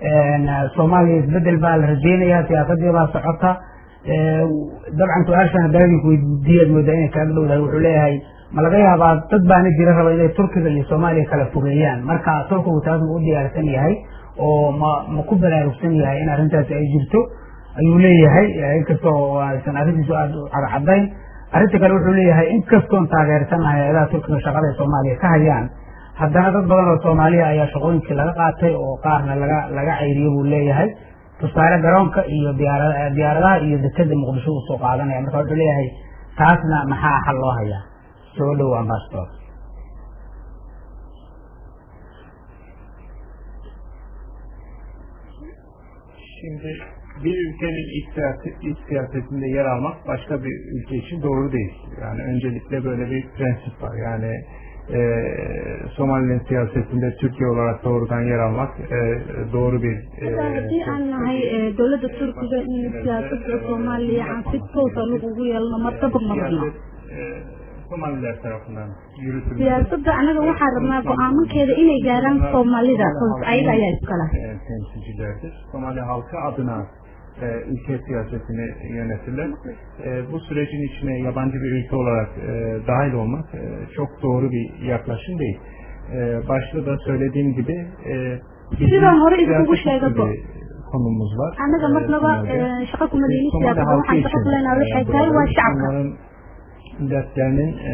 soomaaliya isbedel baa la rajeynayaa siyaasadii baa socota dabcan su-aashan hadaadinku weydiiyaad moodaa inay kaaga dhowdahay wuxuu leeyahay ma laga yaabaa dad baana jira raba inay turkiga iyo soomaaliya kala fogeeyaan marka turkigu taas ma u diyaarsan yahay oo ma ma ku baraarugsan yahay in arrintaasi ay jirto ayuu leeyahay inkastoo aysan arrintiisu aada u cadcadayn arrinta kale wuxuu leeyahay inkastoon taageersanahay hay-adaha turkiga shaqada ay soomaaliya ka hayaan haddana dad badan oo soomaaliya ayaa shaqooyinkii laga qaatay oo qaarna laga laga cayriyo buu leeyahay tusaale garoonka iyo diyaara diyaaradaha iyo dekeda muqdisho uu soo qaadanaya marka wuxuu leeyahay taasna maxaa xal loo hayaa soo dhow ambassador Şimdi bir ülkenin iç, siyaset, iç siyasetinde yer almak başka bir ülke için doğru değil. Yani öncelikle böyle bir prensip var. Yani e, Somali'nin siyasetinde Türkiye olarak doğrudan yer almak e, doğru bir e, haddii aan nahay dowladda turkiga in siyaasadda soomaaliya aan si toosa lug ugu yeelno martaba ma rabno siyaset e, Somaliler tarafından yürütülmüş. siyaasadda anaga waxaa rabnaa go-aamankeeda inay gaaraan soomaalida ayaga ayaa iskala e, temsilcilerdir. Somali halkı adına e, ülke siyasetini yönetirler. E, bu sürecin içine yabancı bir ülke olarak e, dahil olmak e, çok doğru bir yaklaşım değil. E, başta da söylediğim gibi e, bizim Sidaan hore iskugu siyaset sheegay bir konumuz var. anaga E, marnaba Somali'de. shaqo kuma Biz leyni Somali siyaasadda halkı waxaan için shaqo ku leenahay waxay e, tahay waa buradayız. shacabka Onların dertlerinin e,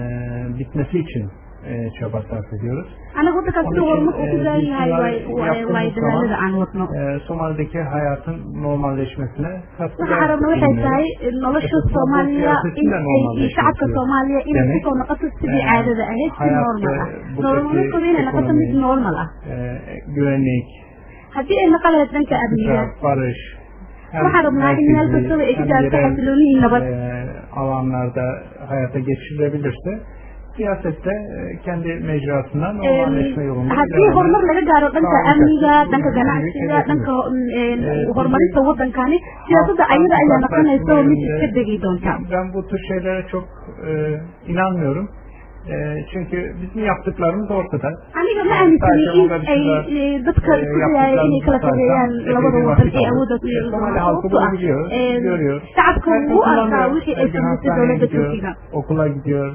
bitmesi için e, çaba sarf ediyoruz. anaga waddankaas Onun sida için, horumarka ku e, gaari biz lahay bunları waay yaptığımız waay dadaalada zaman, aan wadno e, Somali'deki hayatın normalleşmesine katkıda waxaan rabna waxay bulunuyoruz. tahay nolosha soomaaliya in ay shacabka soomaaliya inay kusoo noqoto sidii caadada ahayd si normal ah nololmadooda inay noqoto mid normal ah E, güvenlik, haddii ay noqon lahayd dhanka amniga istikrar, barış, hem waxaan rabnaa in meel merkezi, kastaba ay ka hem gaarto yerel, xasilooni iyo nabad e, alanlarda hayata geçirilebilirse siyasette e, kendi mecrasından normalleşme yolunda haddii ilerleme horumar laga gaaro dhanka sağlayacak. amniga dhanka Bu ganacsiga büyük dhanka hedefimiz. mm, horumarinta waddankani siyaasadda ayada ayaa noqonaysa oo mid iska degi doonta Ben bu tür şeylere çok e, inanmıyorum. E, çünkü bizim yaptıklarımız ortada. aniga ma aaminsani in ay e, dadka isku dayaya inay kala fogeeyaan labada wadan ee awoodda ku yeelan Somali doona halkı sababtoo ah bunu biliyor, e, görüyor. shacabka Herkes wuu arkaa kullanıyor. wixii ay Her gün samaysay hastaneye dowladda gidiyor, turkiga okula gidiyor.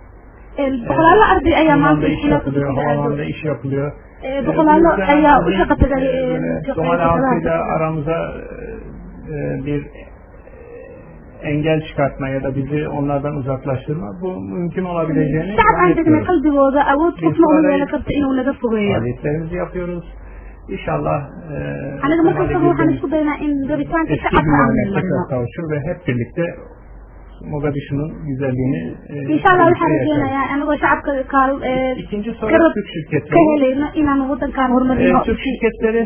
boqolaalo arday ayaa maanta Limanında iş iskuulaadka yapılıyor, turkiga aado havaalanında iş yapılıyor. E, boqolaalo Bu yüzden ayaa u bizim, shaqa tagay e, e, Somali shaqeynta halkıyla shaqadaha aramıza e, bir engel çıkartma ya da bizi onlardan uzaklaştırma bu mümkün olabileceğini shacab aan degnay zannetmiyorum. qalbigooda awood qofna uma yeelan karto inuu naga fogeeyo Faaliyetlerimizi yapıyoruz. İnşallah e, aniga mar Somali kastaba waxaan birliği isku daynaa in rabitaanka eski shacabka aan günlerine marno tekrar kavuşur ve hep birlikte Mogadishu'nun güzelliğini e, insha allah waxaan birlikte yaşarız. rajeynayaa anagoo shacabka kaal e, İkinci soru garab Türk ka şirketleri. helayno inaan waddankaan E, horumarino Türk şirketleri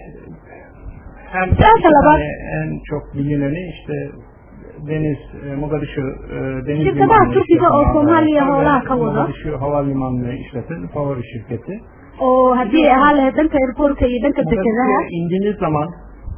hem Zaten iki var. tane en çok bilineni işte deniz e, Mogadishu e, deniz Şirketler limanını Türkiye'de o işleten Somali'ye Havaalanı havalar ve kavada. Mogadishu havalimanını işleten favori şirketi. oo haddii ay ahaan lahayd dhanka airportka iyo dhanka dekedaha Mogadishu'ya indiğiniz zaman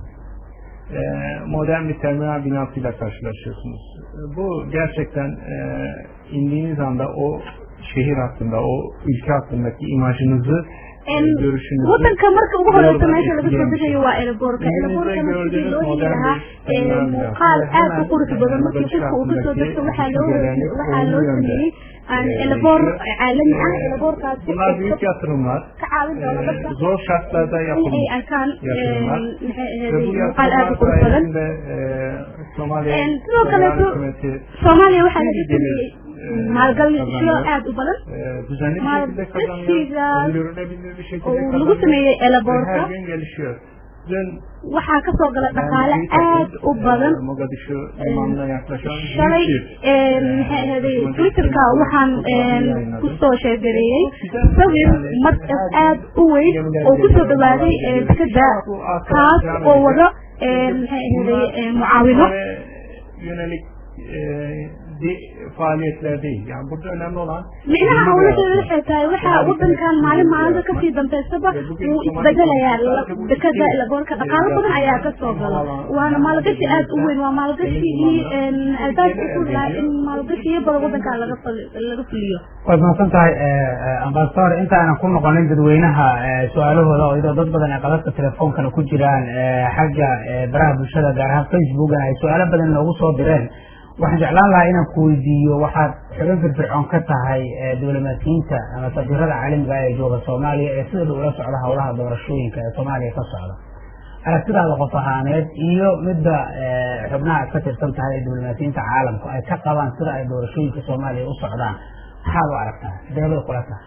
e, modern bir terminal binasıyla karşılaşıyorsunuz. E, Bu gerçekten e, indiğiniz anda o şehir hakkında, o ülke hakkındaki imajınızı, e, En görüşünüzü waddanka marka ugu horeysa doğrudan meesha laga soo etkileyen bir şey. degayo waa airportka Elimizde airportkana sidii gördüğünüz loo heli modern lahaa bir e, terminal muuqaal binası. aad u qurux badan markii Mogadishu qofka uu kasoo hakkındaki degto waxaa loo düşüncelerini waxaa loo olumlu yönde sameeyey aan e, eleboor değişiyor. caalami ah E, eleboorkaasi Bunlar büyük yatırımlar. ka caawin doona E, dadka zor şartlarda in ay yapılmış arkaan yatırımlar. maxay Ve ahayd bu muuqaal aad u yatırımlar qurux badan sayesinde e, Somali En sidoo Federal kaleeto Hükümeti soomaaliya waxaa laga iyi gelir sameeyey e, maalgashiyo kazanıyor. aad u badan E, düzenli bir şekilde kazanıyor. Maalgashiga Öngörülebilir bir şekilde oo lagu kazanıyor. sameeyey Ve elaboorka her gün gelişiyor. Dün waxaa kasoo gala ben dhaqaale aad u e, badan Mogadishu limanına yaklaşan shalay büyük bir maxay ahaday twitterka waxaan kusoo sheegareeyey sawir markas aad u weyn oo kusoo dhawaaday dekeda kaas oo wado maxay ahaday mucaawino Ve yönelik e, haddi faaliyetler değil. Yani burada önemli olan micnaha hawladeeda waxay tahay waxa wadankan maalin maalinta kasii dambaysaba wuu isbedelayaa dekada lagoorka dhaqaalo badan ayaa kasoo gala waana maalgashi aad u weyn waa maalgashigii albaabka u furlaa in maalgashiyo badan wadankaa laga laga fuliyo waad mahadsan tahay ambasador intaanan ku noqonin dadweynaha su-aalahooda oo iyadoo dad badan ay qadadka telefoonkana ku jiraan xagga baraha bulshada gaar ahaan facebookana ay su-aalo badan noogu soo direen waxaan jeclaan lahaa inaan ku weydiiyo waxaad xubin firfircoon ka tahay diblomaasiyiinta ama safiirada caalamiga ee jooga soomaaliya ee sida ula socda howlaha doorashooyinka ee soomaaliya ka socda aragtidaada qof ahaaneed iyo midda xubnaha ka tirsan tahay ee diblomaasiyiinta caalamku ay ka qabaan sida ay doorashooyinka soomaaliya u socdaan maxaad u aragtaa deebay kula tahay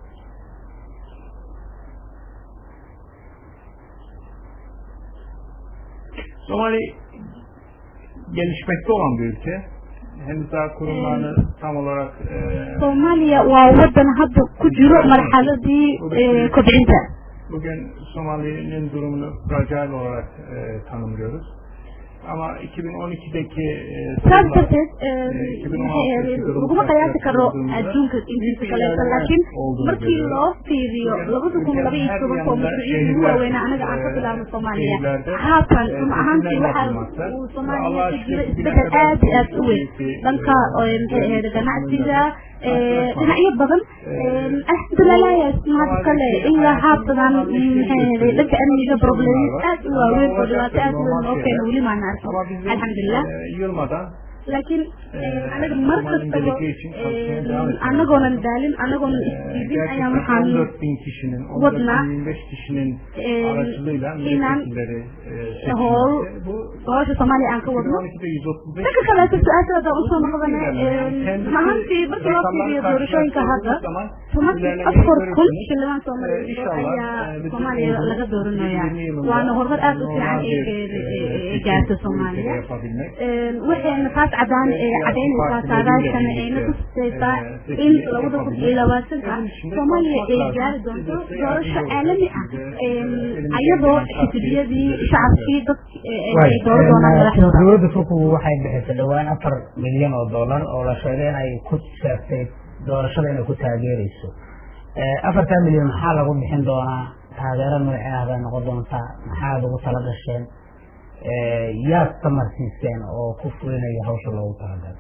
Somali gelişmekte olan bir ülke. Henüz daha kurumlarını tam olarak e, soomaaliya waa wadan hadda ku jiro marxaladii kobcinta bugün Somali'nin durumunu fragile olarak e, tanımlıyoruz. Ama 2012'deki e, saas durumla, darteed e, 2016'daki laguma qiyaasi karo adduunka intiisa kaleeto laakiin markii loo fiiriyo labada kun laba iyo tobanka oo mashruucyadii ugu waaweynaa anaga aan ka bilaabno soomaaliya haatan run ahaantii waxaa uu soomaaliya ka jiro isbedel aad iyo aad u weyn dhanka maxay ahayd ganacsiga dhinacyo badan alxamdulilah mahad kale ilaa haatadan maxay ahayd dhanka amniga problems aad u waaweyn oo dhibaato aad u weyn oo keena weli maana arkin ama bizim alxamdulilah e, yılmadan laakiin anaga mar kastaba anagoonan daalin anagoonan isdiidin ayaan waxaan 14 bin kişinin, 14 wadnaa, bin 25 kişinin e, aracılığıyla inaan milletvekilleri e, howl seçilmesi. Bu howsha soomaaliya aan ka wadno 2012'de 135 dhanka kaleeto su-aasha hadaan usoo noqdane mahantii markii loo fiiriyo doorashooyinka hadda tobankii afar kun xildhibaan soomaaliyeed ayaa soomaaliya laga dooranaya waana horumar aad u fiican ee gaarta soomaaliya waxayna taas cadaan cadaynaysaa saadaashana ayna tusaysaa in labada kun iyo labaatanka soomaaliya ay gaari doonto doorasho caalami ah ayadoo xisbiyadii shacabkii dadki ay dooran doonaan madaxdooda dowladda turkigu waxay bixisay dhowaan afar milyan oo dollar oo la sheegay inay ku sheegtay doorashada inay ku taageerayso afartaa milyan maxaa lagu bixin doonaa taageero magaceeda bay noqon doontaa maxaa lagu tala gasheen yaad tamarsiiseen oo ku fulinaya hawsha loogu talagalay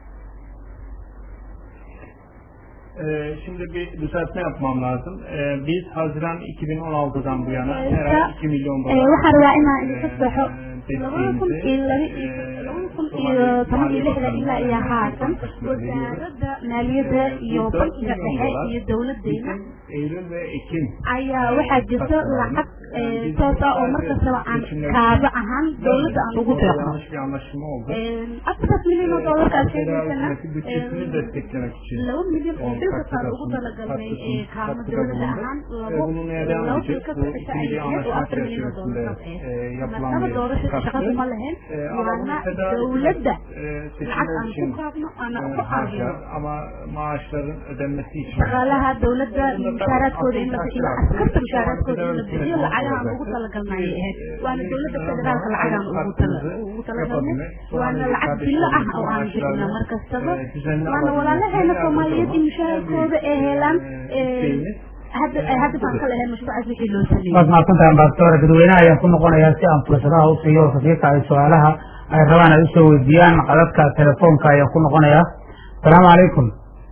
Ee, şimdi bir düzeltme yapmam lazım. Ee, biz Haziran 2016'dan bu yana her ay 2 milyon dolar waxaan rabaa inaan idinka saxo ee, labada kun iyo laba iyo labada kun iyo toban iyo lixda ilaa iyo haatan wasaaradda maaliyadda iyo bankiga dhexe iyo dowladdeena Eylül ve Ekim ayaa waxaa jirta lacag toos ah oo markastaba aan kaaba ahaan dowladda aan ugu deeqno yanlış bir anlaşma oldu. afartaas milyan oo doolarkaas Federal sheegaysana hükümeti bütçesini desteklemek için laba milyan oo bil kastaan ugu talagalnay kaama dowladda ahaan labo bunun neden laba olacak? bil Bu kasta iki xitaa ay milyon ahayd oo anlaşma afar milyan oo çerçevesinde doolar e, yapılan marnaba bir doorasho katkı. shaqadu ma lahayn E, ama bunu waana federal dowladda e, lacag seçimler aan için ku qaadno aan e, ku qaadino harcar ama maaşların ödenmesi için shaqaalaha dowladda mushaaraadkooda in la bixiyo askarta mushaaraadkooda in la bixiyo lacagaan ugu talagalnay ahayd waana dowladda federaalka lacagaan ugu tala ugu talagalnay waana lacag bilo ah oo aan bixino mar kastaba waana walaalaheena soomaaliyeed in mushaaraadkooda ay helaan hadda hadda baan ka lahayn mashruucaas wixii loo sameeyey waad mahadsantahay ambasador dadweynaha ayaan ku noqonayaa si aan fursadaha u siiyo safiirka ay su-aalaha ay rabaan ay usoo weydiiyaan qadadka telefoonka ayaan ku noqonayaa asalaamu calaykum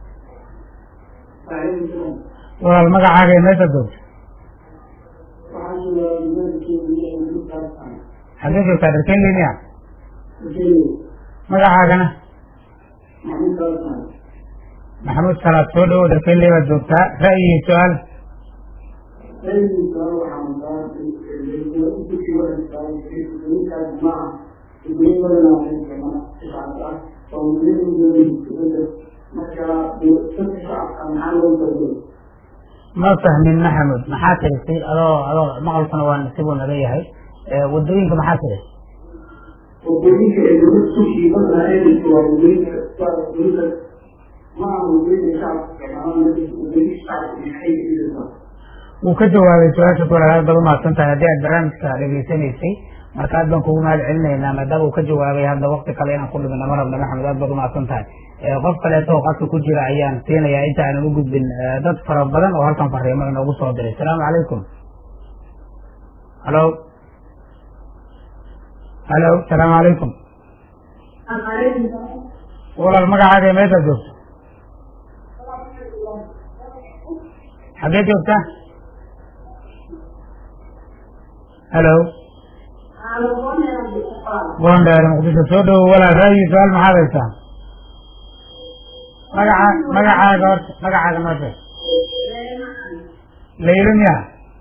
walaal magacaaga ee meesha joogta xagee joogtaa dharkeen linia magacaagana maxamuud salaad soo dhawow dharkeen lee baad joogtaa ra'yi iyo su-aal ma fahmin maxamud maxaa tirisay adoo adoo maqalkuna waa nasibuu naga yahay wadooyinka maxaa tiri wadooyinka ee dowlad sushii marka eedaysa waa wadooyinka waa wadooyinka ma aha wadooyinka shacabka wadooyinka shacabka maxay ka wuu ka jawaabay su-aasha ku walaalaad baad umahadsan tahay haddii aad barnaamijka dhegeysanaysay marka aad baan kugu mahad celinaynaa maadaama uu ka jawaabay hadda wakti kale inaan ku dhibina ma rabna maxamed aad baad umahadsan tahay qof kaleeto oo qadka ku jira ayaan siinayaa inta aanan u gudbin dad fara badan oo halkan fariimo inoogu soo diray asalaamu calaykum halo halo asalaamu calaykum walaal magacaaga ee meeshaad joogto xaggee joogta halo gondheer muqdisho soo dhowo walaal raayi su-aal maxaad haysaa magaca magacaaga horta magacaaga noo sheeg laylo miya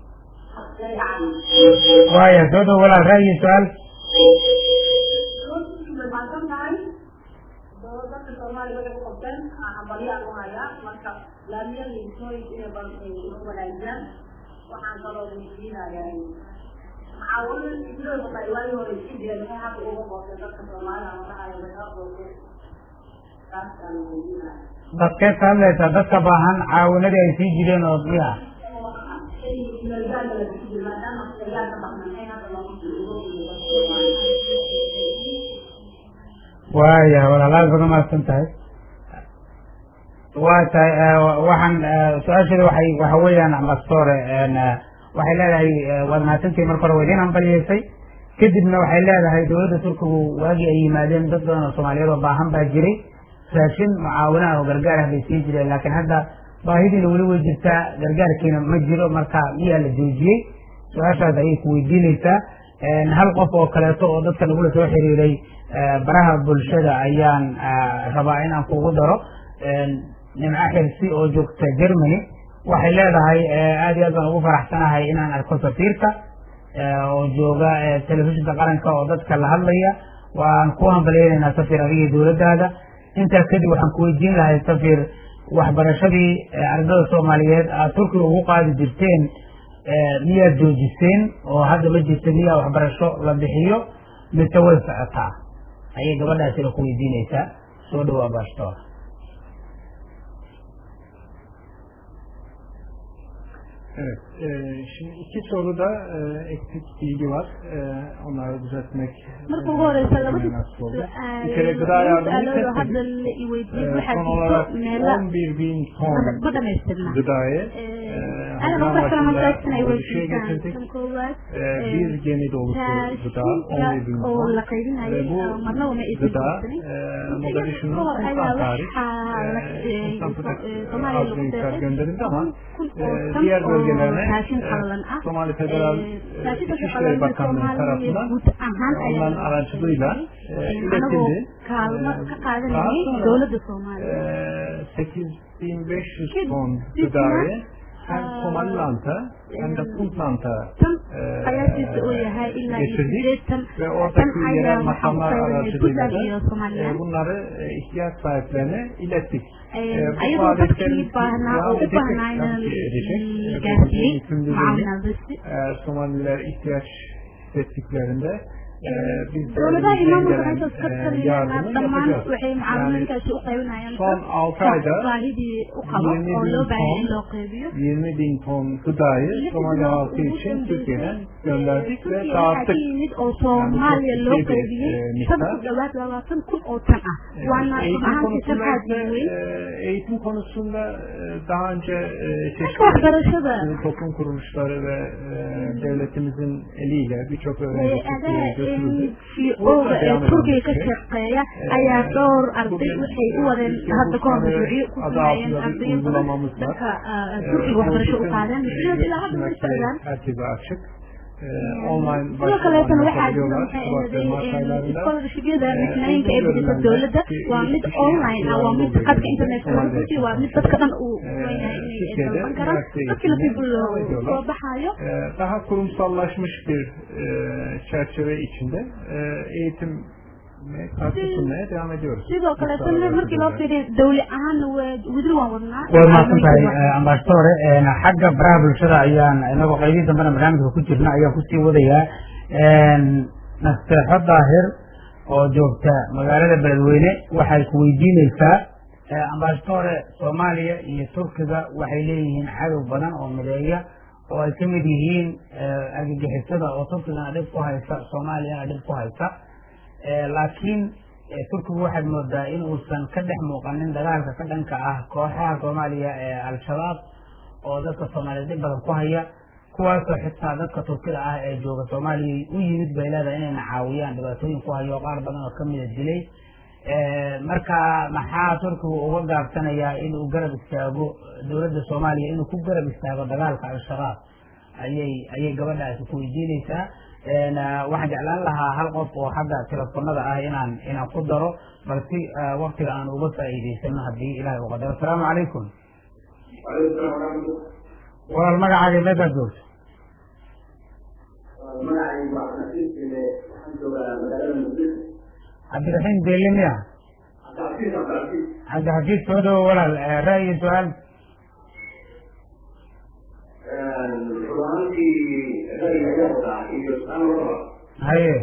waaya soo dhowo walaal raayi su-aal waxaan kaloo weydiinayaa maxaawada sidoo kale waagi hore isku jira maxay hadda uga qoosay dadka soomaalida waxay laga qoosay taasaan weydiinaya dadkeed ka hadlaysaa dadka baahan caawinadii ay sii jireen oo miya waaya walaal aad baad umahadsan tahay waa tahay waxaan su-aasheeda waxay waxa weeyaan ambastore waxay leedahay waad mahadsantihi marka hore waa idiin ambaliyeysay kadibna waxay leedahay dowladda turkigu waagii ay yimaadeen dad badan oo soomaaliyeed oo baahan baa jiray raashin mucaawinaha oo gargaar ah bay siin jireen laakiin hadda baahidiina weli way jirtaa gargaarkiina ma jiro marka miyaa la joojiyey su-aashaas ayay ku weydiinaysaa hal qof oo kaleeto oo dadka nagula soo xiriiray baraha bulshada ayaan rabaa inaan kugu daro nimco xirsi oo joogta germany waxay leedahay aad iyo aad baan ugu faraxsanahay inaan arko safiirka oo jooga telefishinka qaranka oo dadka la hadlaya waan ku hambaleynaynaa safir adigii dowladdaada intaas kadib waxaan ku weydiin lahay safir waxbarashadii ardada soomaaliyeed aad turkiga ugu qaadi jirteen miyaad joojiseen oo hadda ma jirta miyaa waxbarasho la bixiyo mise way socotaa ayay gabadhaasina ku weydiinaysaa soo dhawaa baashtoor Evet, e, şimdi iki soruda e, eksik bilgi var. E, onları düzeltmek marka ugu horeysa labada nasıl oldu? su-aal Bir kere gıda yardımı su-aalooda hadda kestik. la iweydiiyey E, waxaa son jirto olarak meelo 11 bin ton ma dhamaystirna gıdayı Ee, e, ana Haziran marka kale başında markaasna ay ölçüye weydiistaan getirdik. tan koowaad E, bir gemi dolusu gıda 11 bin oo ton. la qaybinayay Ve bu marna uma aysan gıda joogsanin e, Mogadishu'nun kahor ayaa Sultan tarih waxaa la e, Sultan Fıtık soomaaliya lagu Abdülhamit deeqay gönderildi ama kun e, oo tan diğer oo bölgelerine raashin e, qallalan ah Somali Federal e, raashinka İçişleri qallalan Bakanlığı soomaaliya tarafından guud ahaan onların ayaa aracılığıyla e, anagoo iletildi. kaalmo ka Daha qaadanayay sonra dowladda soomaaliya e, 8500 Ki- ton ki- gıdayı hem Aa, Somaliland'a hem de Puntland'a tan e, qiyaasiisa uu yahay ilaa iyo getirdik sideetan ve tan oradaki ayaa yerel waxaa u makamlar qaybinay aracılığıyla puntland iyo da somaliland e, bunları e, ihtiyaç sahiplerine ilettik. E, bu ayadoo faaliyetlerin dadkii baahnaa oo devam u edecek, baahnaa tabii ki edecek. la E, bu gaarsiiyey mümkün mucaawinaadasi Eğer Somaliler ihtiyaç hissettiklerinde e, biz de dowladaha elimizden imaamulka gelen halkaas ka e, taliyana yardımı dhammaan yapacağız. waxay Yani mucaawinooyinkaasi u qaybinayaan son dad altı ayda baahidii u qabo 20 oo bin loo baahan in ton loo qaybiyo 20 bin ton gıdayı Lix Somali bilood halkı ugu için dambeysay, Türkiye'den ee, gönderdik ve Turkiya waxaa ka dağıttık. yimid oo soomaaliya Yani loo çok ciddi bir, qaybiyey e, tan miktar. ku dhawaad labaatan kun oo tan ah waana run Eğitim ahaantii tan konusunda aad ise, u weyn e, eğitim konusunda e, daha önce e, dhanka çeşitli waxbarashada sivil toplum kuruluşları ve e, devletimizin eliyle birçok öğrenci hay-adaha Türkiye'ye götürüldü. ngo-ga ee turkiga ka shaqeeya ayaa dhowr arday waxay u wadeen hadda ka hor mashruucyo ku sameeyeen ardayo badan dhanka turkiga waxbarasho u qaadeen mashruucyada ilaa hadda way socdaan herkese açık. E, online sidoo kaleetana waxaa jira yapabiliyorlar. maxay Şubat ve Mart ahaday aylarında. scholarshipyada misnooyinka ay bixiso dowladda waa mid online ah waa mid khadka internetka laga gudbiyo waa mid dadka dhan uu weynahay inay dalban karaan dadkii nasiib loo soo baxaayo E, daha kurumsallaşmış bir e, çerçeve içinde e, eğitim katkı sunmaya devam ediyoruz. sidoo kaleetana markii loo fiiriyo dawli ahaanna waa weli waan wadnaa way mahadsan tahay ambasadore xagga baraha bulshada ayaan inagoo qaybihii dambena barnaamijka ku jirna ayaan kusii wadayaa nasteexo daahir oo joogta magaalada beledweyne waxay ku weydiineysaa ambasadore soomaaliya iyo turkiga waxay leeyihiin cadow badan oo mideeya oo ay ka mid yihiin argagixisada oo turkigana dhib ku haysa soomaaliyana dhib ku haysa laakiin turkigu waxaad moodaa in uusan ka dhex muuqanin dagaalka ka dhanka ah kooxaha soomaaliya ee al-shabaab oo dadka soomaaliyeed dhib badan ku haya kuwaasoo xitaa dadka turkida ah ee jooga soomaaliya u yimid bay leedahay inayna caawiyaan dhibaatooyin ku hayo qaar badan oo kamida dilay marka maxaa turkigu uga gaabsanayaa inuu garab istaago dowladda soomaaliya inuu ku garab istaago dagaalka al-shabaab ayay ayay gabadhaasi ku weydiinaysaa waxaan jeclaan lahaa hal qof oo xagga telefonada ah inaan inaan ku daro balsi waktiga aan uga faa'iidaysano haddii ilahay u qadaro asalaamu calaykum walaal magacaaga meedaad joogto cabdiraxiim beele miya cabdixafiid soo dhawo walaal ra'yi su-aal haye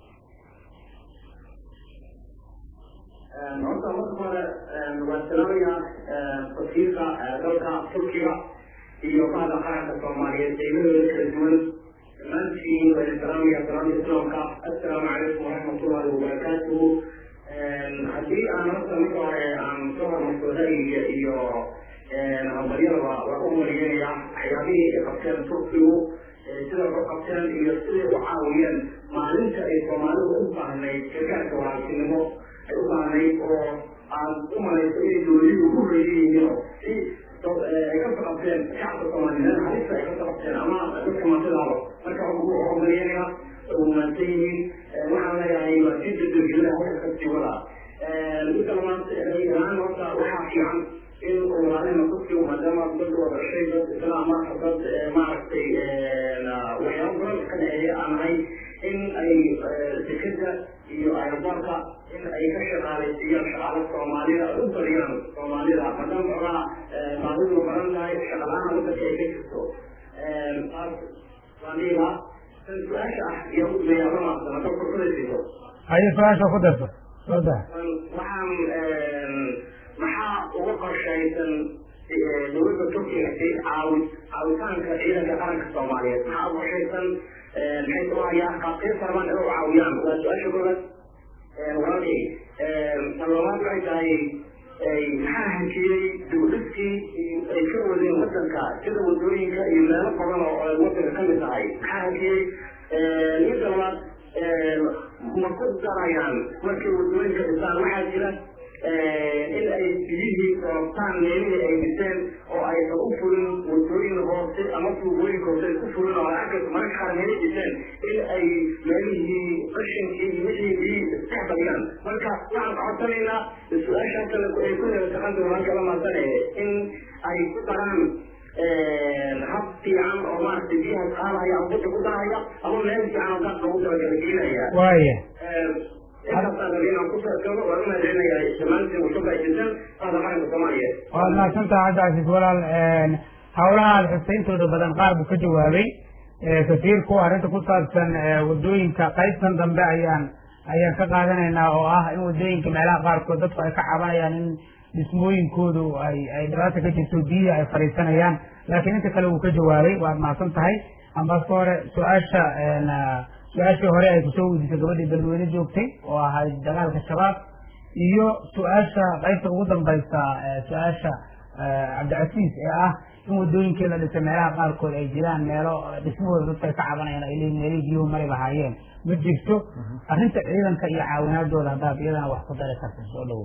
horta marka hore waan salaamayaa wasiirka dalka turkiga iyo bahda qaranka soomaaliyeed degmadooda kala duwan dhammaantiin waan salaamaya salaamta islaamka assalaamu calaykum waraxmatullahi wabarakaatuhu haddii aan horta marka hore aan soo hormarto ra'yiga iyo hambaryada waa waa u mariyanayaa waxyaabihii ay qabteen turkigu sida u qabteen iyo siday u caawiyeen maalinta ay soomaalidu u baahnayd gargaarka walaaltinimo ay u baahnayd oo aan u malayso inay dowladihii ugu horeeyay yihiin oo si ay kasoo qabteen shacabka soomaaliyeed halista ay kasoo qabteen ama dadka maantidaaba marka ugu horumariyanayaa u maansan yihiin waxaan leeyahay waa si dadweynaha halka kasii wadaa midka labaad ra'yi-ahaan horta waxaa fiican in walaalina turkigu maadaama dad wada dhashay dad islaama dad maaragtay waxyaaba badan ka dhexeeya aan ahay in ay dekeda iyo aeroboorka in ay ka shaqaalaysiiyaan shaqaalo soomaalida u bariyaan soomaalida maadaama xogaa baahidu baran tahay shaqalaana wadanka ay ka jirto taas waan dhihi lahaa tan su-aasha ah iyo udayaaramaasana dad fursadaysiiso haye su-aasha ku darto soo daa waxaan maxaa uga qorshaysan dowladda turkiga caawi caawitaanka ciidanka qaranka soomaaliyeed maxaa uga qorshaysan maxay soo hayaa qaabkee sarban inay u caawiyaan waa su-aasha koobaad walaalkay tan labaad waxay tahay maxaa hantiyey dowladkii ay ka wadeen wadanka sida wadooyinka iyo meelo badan oo ay wadanka kamid tahay maxaa hantiyey midda labaad ma ku darayaan markay wadooyinka dhisaan waxaa jira in ay biyihii roobtaan meelihii ay dhiseen oo aysan u furin wadooyin hoose ama tuubooyinka hoose ay ku furin oo agga mararka qaar meelay dhiseen in ay meelihii qashinkii iyo wixii biyihii isdhex badiyaan marka waxaan codsanaynaa su-aashaa kale ay ku heeltaqan doonaan kala maasanaya in ay ku daraan hab fiican oo maaragtay biyaha qaadaya ama badda ku daraya ama meel fiican oo gaas loogu talagala gelinaya waaya intaasaan rabay inaan ku sarkabo waan umahadcelinayaa dhammaantiin uga faa'iidaysan qaada qaranka soomaaliyeed waad mahadsantaha cabdicasiis walaal hawlaha aad xusayntooda badan qaar buu ka jawaabay safiirku arrinta ku saabsan wadooyinka qaybtan dambe ayaan ayaan ka qaadanaynaa oo ah in wadooyinka meelaha qaarkood dadku ay ka cabanayaan in dhismooyinkoodu ay ay dhibaata ka jirto biyihii ay fadhiisanayaan laakiin inta kale wuu ka jawaabay waad mahadsan tahay ambaska hore su-aasha su-aashii hore ay kusoo weydiisay gabadhii beledweyne joogtay oo ahayd dagaalka shabaab iyo su-aasha qaybta ugu dambaysa su-aasha cabdicasiis ee ah in wadooyinkii la dhisay meelaha qaarkood ay jiraan meelo dhismahooda dadka ay ka cabanayaan ay leeyihin meelihii biyuhu mari lahaayeen ma jirto arrinta ciidanka iyo caawinaadooda haddaad iyadana wax ku dari karta soo dhawow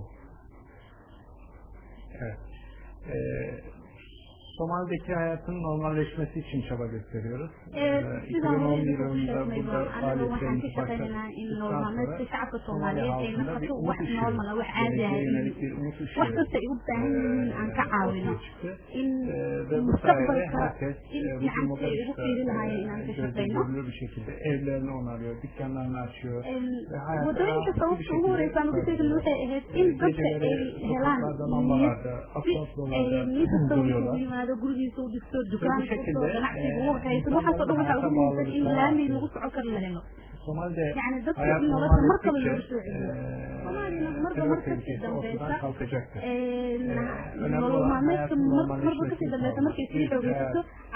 Somali'deki hayatın normalleşmesi için çaba gösteriyoruz. Ee, sida 2010 hore idinku yılında sheegnay burada anaga waxaan ka faaliyetlerimizi shaqaynaynaa in normalmeedka shacabka Somali soomaaliyeed ay halkında bir noqoto umut wax ışığı, normal ah wax caadi ah geleceğe in yönelik bir umut ışığı wax kasta ay u baahan yihiin aan ka caawino ortaya çıktı. in Ee, ve bu sayede mustaqbalka herkes in e, bugün fiican si ay ugu Mogadishu'da fiiri lahaayeen inaan ka gözle shaqayno görülür bir şekilde evlerini onarıyor, dükkanlarını açıyor. ve hayata wadooyinka rahat bir sababta ugu horeysa aan ugu şekilde sheegin waxay ahayd in dadka ay Geceleri helaan sokaklarda, niyad lambalarda, si asfaltlarda ay nin kasta uu duruyorlar. isugu yimaado gurigiisa u dhisto bu dukaan şekilde, furto ganacsiga e, ugu waxaysan waxaasoo dhan waxaa ugu muhiimsan in laami lagu soco kar la helo Somali'de yani dadka hayat in nolosha normal markaba ettikçe loogu soo celiyo soomaalina marba terör mar kasii tehlikesi ortadan dambeysa kalkacaktır. nolol maalmeedka marba kasii dambeysa markay sii xoogeysato cabsi kale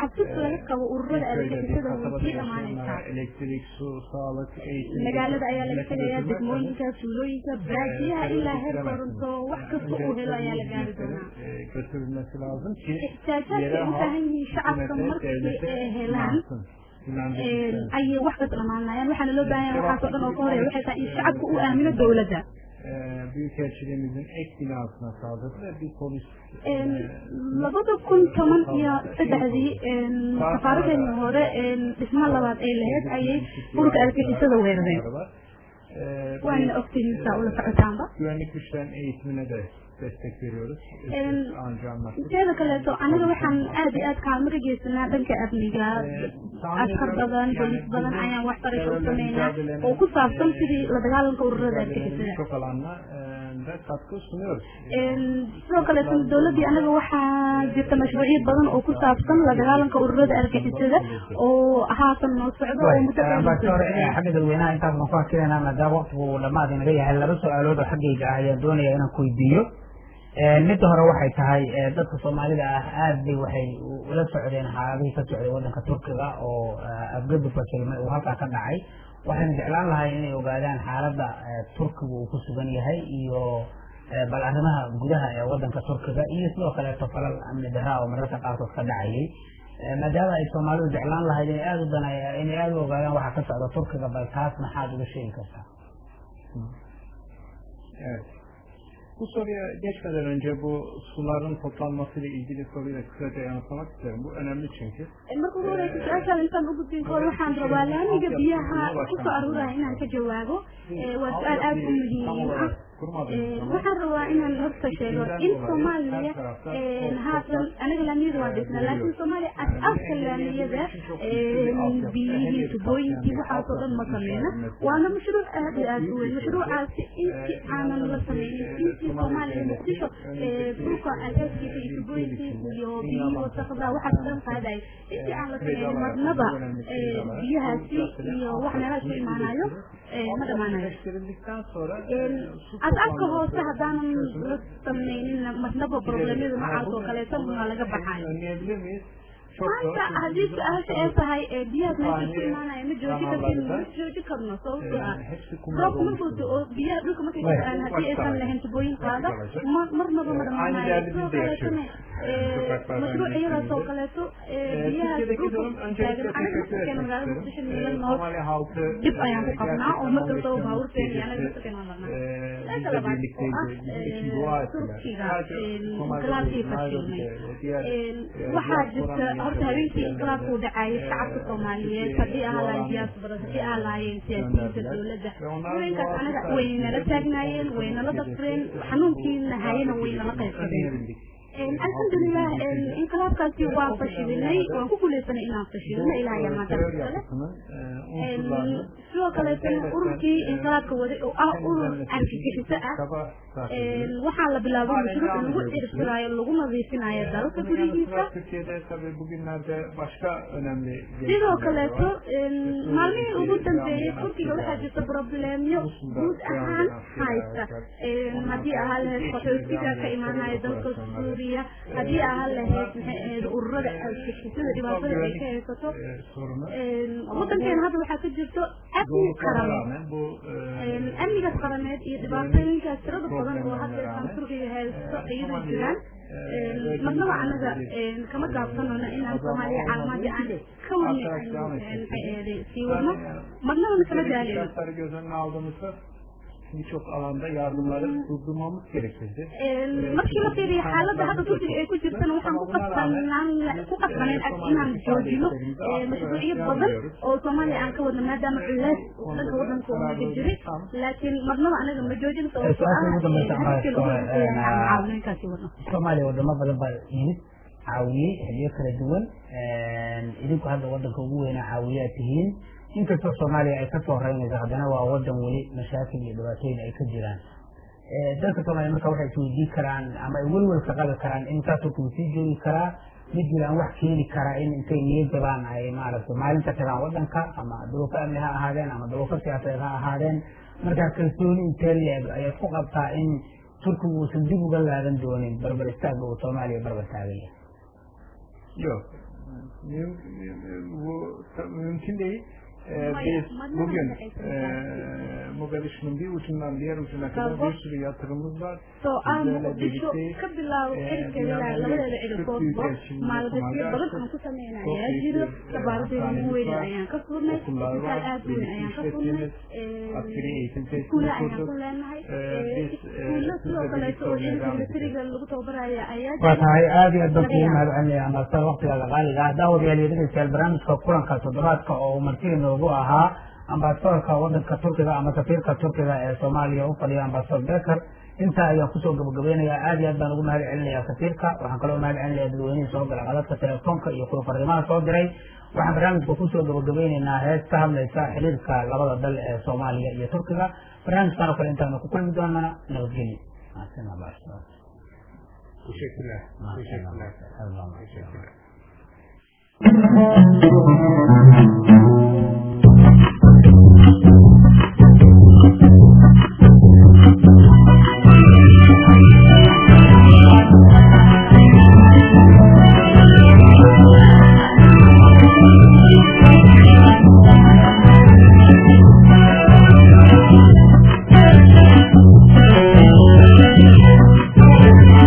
laga qabo ururada argagixisada way sii dhamaanaysaa elektrik su sağlık eğitim magaalada ayaa laga tegayaa degmooyinka tuulooyinka baadiyaha ilaa heer koronto wax kasta uu helo ayaa la gaari doonaa götürülmesi lazım ki ixtiyaajaadka u baahan yihiin shacabka markii ay helaan ayay wax ka dhamaanayaan waxaana loo baahan yahay waxaas oo dhan oo ka horeeya waxay tahay in shacabku uu aamino dowladda Büyükelçiliğimizin ek binasına saldırdı ve bir polis labada kun toban iyo saddexdii safaaradeenii hore dhismo labaad ay lahayd ayay ururka argagixisada weerareen waana ogtihiin saa ula socotaanba güvenlik güçlerin eğitimine de destek veriyoruz. Anca anlattık. teeda kaleeto aniga waxaan aad iyo aad kaalmo ka geysanaa dhanka amniga askar badan bolis badan ayaan waxbarasho u sameynaa oo ku saabsan sidii la dagaalanka ururada argagixisada Çok alanla da katkı sunuyoruz. sidoo kaleeto dowladdii anaga waxaa jirta mashruucyo badan oo ku saabsan la dagaalanka ururada argagixisada oo haatan noo socdo oo muddo ambassador xagga dadweynaha intaas baan ku hakilaynaa maadaama waqtigu dhammaad inaga yahay laba su-aalood oo xaggayga ah ayaan doonaya inaan ku weydiiyo midda hore waxay tahay dadka soomaalida ah aad bay waxay ula socdeen xaaladihii ka socday wadanka turkiga oo afgaduka kelme uu halkaa ka dhacay waxayna jeclaan lahay inay ogaadaan xaaladda turkiga uu ku sugan yahay iyo bal arrimaha gudaha ee wadanka turkiga iyo sidoo kaleeto falal amni daraa oo mararka qaarkood ka dhacayay maadaama ay soomaalidu jeclaan lahayd inay aada u danay inay aada u ogaadaan waxa ka socda turkiga bal taas maxaad uga sheegi kartaa Evet. Bu soruya geçmeden önce bu suların toplanmasıyla ilgili soruyu da kısaca yanıtlamak isterim. Bu önemli çünkü. marka ugu horeysa su-aashaan intaan u gudbin kahor waxaan rabaa laamiga biyaha kusoo aruuraya inaan ka jawaabo waa su-aal aada u muhiim ah waxaan rabaa inaan horta sheego in soomaaliya haatan aniga laamiyada waa dhisna laakiin soomaaliya as-aaska laamiyada biyihii tubooyinkii waxaasoo dhan ma sameyna waana mashruuc aad iyo aad u weyn mashruucaasi intii aanan la sameynin intii soomaaliya muqdisho dhulka asaaskiisa iyo tubooyinkii iyo biyihii wasaqda waxaas dhan qaaday intii aan la sameynin marnaba biyahaasi iyo wax meelahaas ku imaanayo ma dhamaanayo as-aaska hoose haddaanan la sameynin marnaba problemyada noocaas oo kaleeto ma laga baxayo maanta haddii su-aasha ay tahay biyahaas meesha ku imaanaya ma jooji kartin ma jooji karno sababtoo ah roobka markuu do-o biyaha dhulka markay ku-aan haddii aysan lahayn tubooyin qaada ma marnaba ma dhamaanayo sidoo kaleetona mashruucyadaas oo kaleeto biyahaas dhulka taagan anaga masakeen magaalada muqdisho miila nool dib ayaan ku qabnaa oo mar kastaba baabuurteen iyo anaga masakeen waan marnaa su-aasha labaad oo ah turkiga inqilaabkii fashilmay waxaa jirta horta habeenkii inqilaabku dhacaayay shacabka soomaaliyeed haddii ahaa lahayn diyaasbara haddii ahaa lahaayeen siyaasiyiinta dowladda haweenkaas anaga waynala taagnaayeen waynala dafreen xanuunkiina hayana waynala qaybsadeen alxamdulilah inqilaabkaasi waa fashilinay waan ku guuleysanay inaan fashilino ilaah ayaa maanta sidoo kaleetana ururkii inqilaabka waday oo ah urur argagixiso ah waxaa la bilaabay mashruuc lagu ciribtiraayo lagu nadiifinayo dalka gudihiisa sidoo kaleeto maalmihii ugu dambeeyey turkiga waxaa jirta problemyo guud ahaan haysta haddii ahaa lahayd qaxootiga ka imaanaya dalka suuriya haddii ahaa lahayd maxay ahayd ururada argagixisada dhibaatada ay ka haysato wadankeena hadda waxaa ka jirto amni qarameed amnigaas qarameed iyo dhibaatooyinkaas tirada badan oo hadda aan turkiga haysto iyadoo jiraan marnaba anaga kama gaabsanona inaan soomaaliya caalamada aan ka wani maxay ahayd sii wadno marnabana kama daalino birçok alanda yardımları durdurmamız gerekirdi. markii la fiiriyo xaaladda hadda turkiga ay ku jirtana waxaan ku qasbanaan ku qasbanayn inaan joojino mashruucyo badan oo soomaaliya aan ka wadno maadaama culays dhanka wadanka uu naga jiray laakiin marnaba anaga ma joojin sababtoo ah wadno soomaaliya wadamo badan baa yimid caawiyey xiliyo kala duwan idinku hadda wadanka ugu weynaa caawiyaa tihiin inkastoo soomaaliya ay kasoo horeynayso haddana waa wadan weli mashaakil iyo dhibaatooyin ay ka jiraan dalka soomaaliya marka waxay isweydiin karaan ama ay welwelka qabi karaan in kaaturku sii joogi karaa ma jiraan wax keeni karaa in intay niyo jabaan ay maaragtay maalinta tagaan wadanka ama duruufo amni ha ahaadeen ama duruufo siyaasadeed ha ahaadeen markaa kalsooni intee leeg ayaad ku qabtaa in turkigu uusan dib uga laadan doonin barbar istaagga uu soomaaliya barbar taagaya Yok. bu mümkün değil. Ee, biz bugün e, Mogadishu'nun bir ucundan diğer ucuna kadar bir sürü yatırımımız var. So aan Sizlerle muqdisho birlikteyiz. ka bilaabo xilkeeda labadeeda cidigoodba maalgashiyo badan aan ku sameynay ayaa jiro sabaaradeeda ugu weyn ayaan ka furnay isbitaal aad u weyn ayaan ka furnay Askeri eğitim iskuulla tesisini ayaan ku kurduk. leenahay Ee, biz, e, iskuulla sidoo sizle kaleeto oo birlikte ciidanka olmaya devam militariga lagu tababaraya ayaa waa jiro tahay aada iyo aad baan kugu mahad celinaya master waktigaaga qaaliga ah daawadayaal iyo dhegeystayaal barnaamijka kulanka toddobaadka oo uu martida noogu ahaa ambasadorka wadanka turkiga ama safiirka turkiga ee soomaaliya u fadhiya ambasador beker intaa ayaan kusoo gabagabeynayaa aada iyo aad baan ugu mahad celinayaa safiirka waxaan kaloo mahad celinaya dadweynihii soo gala qadadka telefoonka iyo kuwa fariimaha soo diray waxaan barnaamijka kusoo gabagabeyneynaa hees ka hadlaysa xiriirka labada dal ee soomaaliya iyo turkiga barnaamijkan oo kale intaanu ku kulmi doonaa nabadgelyo Teşekkürler. Teşekkürler. Teşekkürler.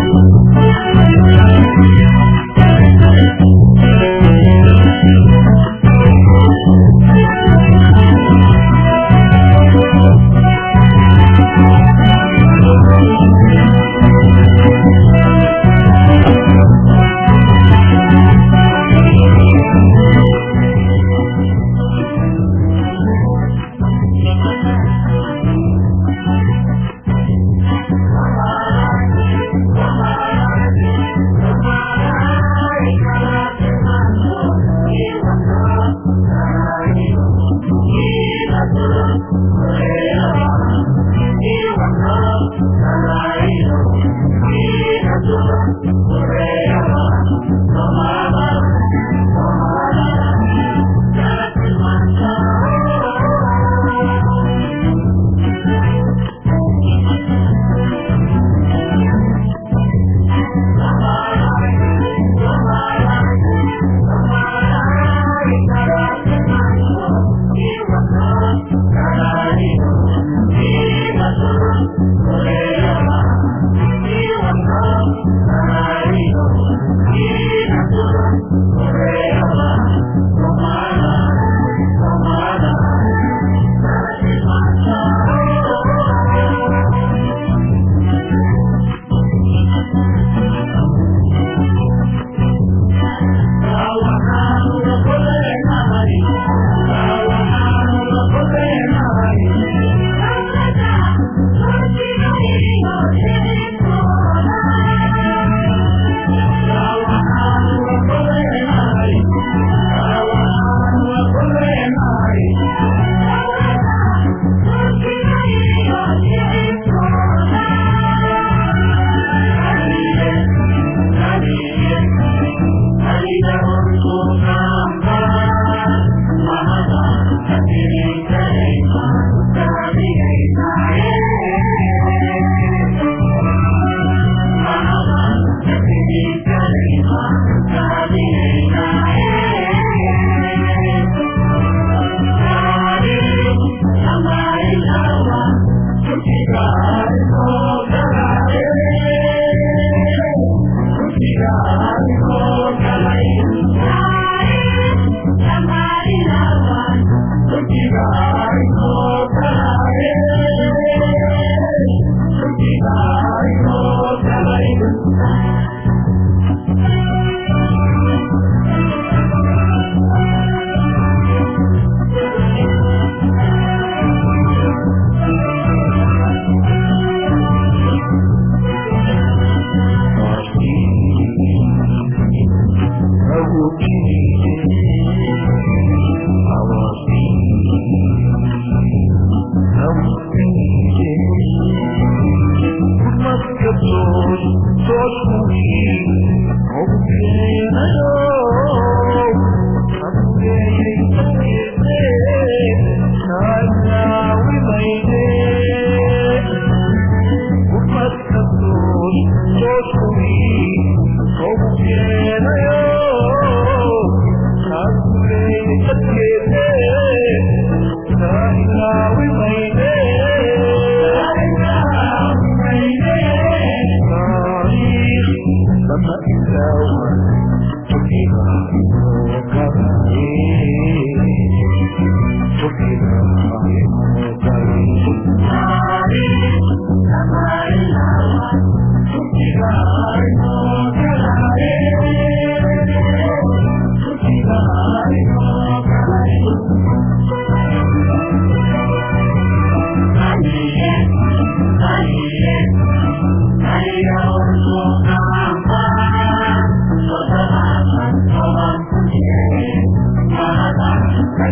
Thank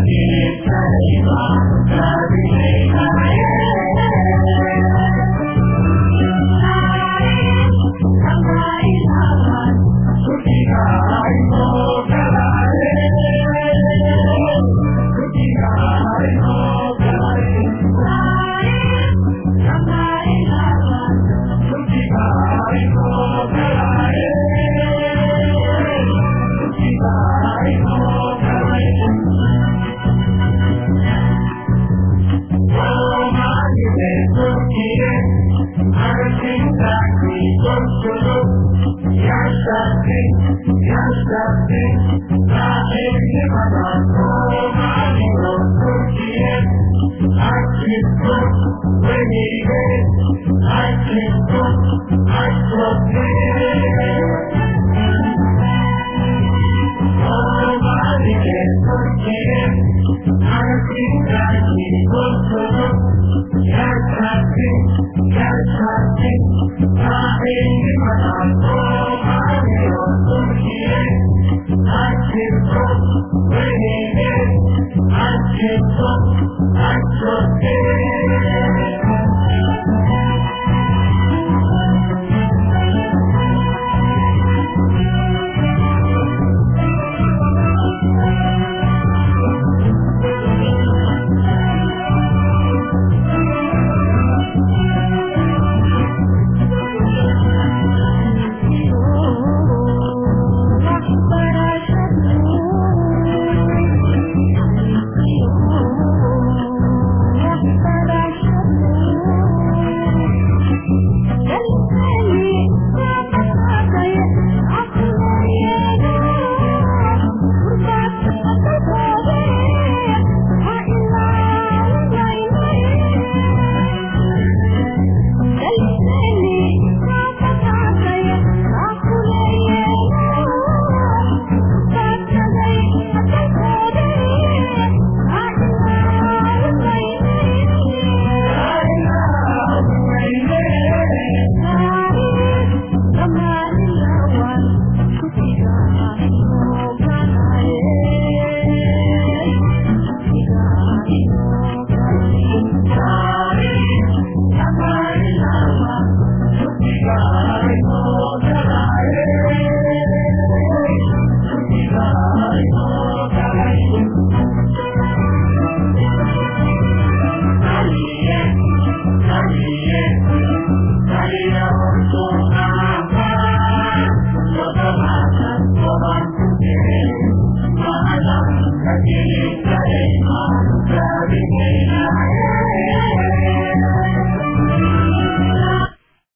I can't